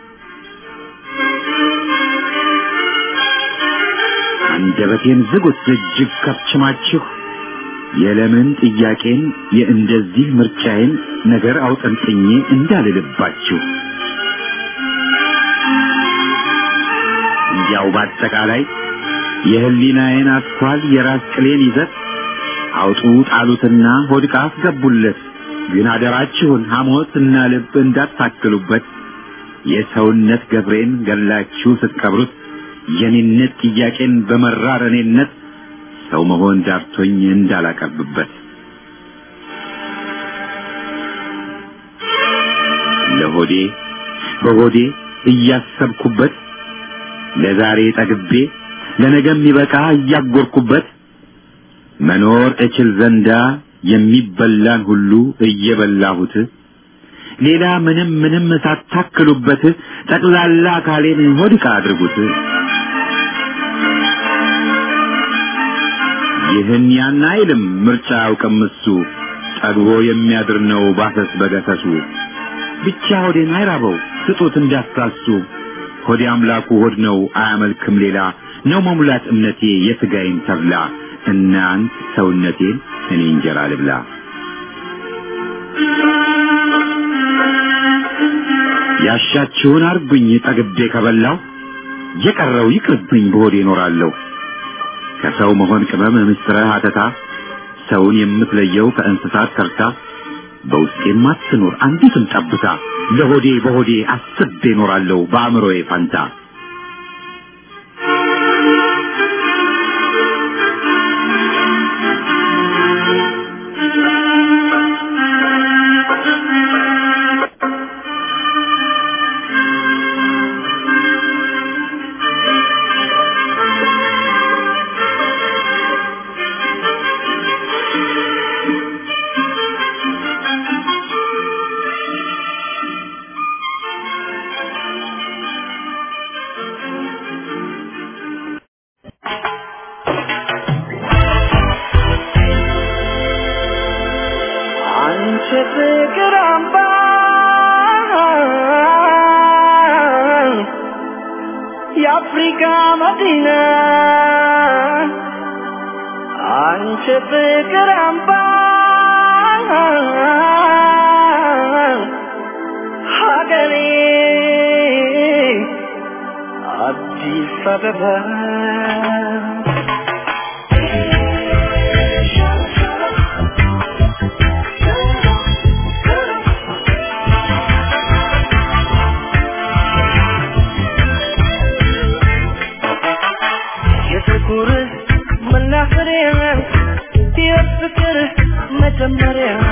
አንደበቴን ዝጉት እጅግ ከፍችማችሁ የለምን ጥያቄን የእንደዚህ ምርጫዬን ነገር አውጠንጥኜ እንዳልልባችሁ እንዲያው በአጠቃላይ የህሊናዬን አስኳል የራስ ቅሌን ይዘት አውጡ ጣሉትና ሆድቃ አስገቡለት። ግን አደራችሁን ሐሞት እና ልብ እንዳታክሉበት። የሰውነት ገብሬን ገላችሁ ስትቀብሩት የኔነት ጥያቄን በመራር እኔነት ሰው መሆን ዳርቶኝ እንዳላቀርብበት ለሆዴ በሆዴ እያሰብኩበት ለዛሬ ጠግቤ ለነገ የሚበቃ እያጎርኩበት መኖር እችል ዘንዳ የሚበላን ሁሉ እየበላሁት ሌላ ምንም ምንም ሳታክሉበት ጠቅላላ አካሌን ሆድቃ አድርጉት። ይህን ያን አይልም ምርጫ አያውቅም እሱ ጠግቦ የሚያድር ነው ባሰስ በገሰሱ ብቻ ሆዴን አይራበው ስጡት እንዳታሱ ሆዴ አምላኩ ሆድ ነው አያመልክም ሌላ ነው መሙላት እምነቴ የሥጋዬን ተብላ እናንት ሰውነቴን እኔ እንጀራ ልብላ ያሻችሁን አርጉኝ ጠግቤ ከበላው የቀረው ይቅርብኝ በሆዴ እኖራለሁ ከሰው መሆን ቅመም ምስጥረ ሀተታ ሰውን የምትለየው ከእንስሳት ከርታ በውስጤም አትኖር አንዲትም ጠብታ ለሆዴ በሆዴ አስቤ እኖራለሁ በአእምሮዬ ፋንታ አንቺ ፍቅር አምባ የአፍሪካ መዲና አንቺ ፍቅር አምባ ሀገሬ አዲስ አበባ የፍቅር መናኸሪያ የፍቅር መጀመሪያ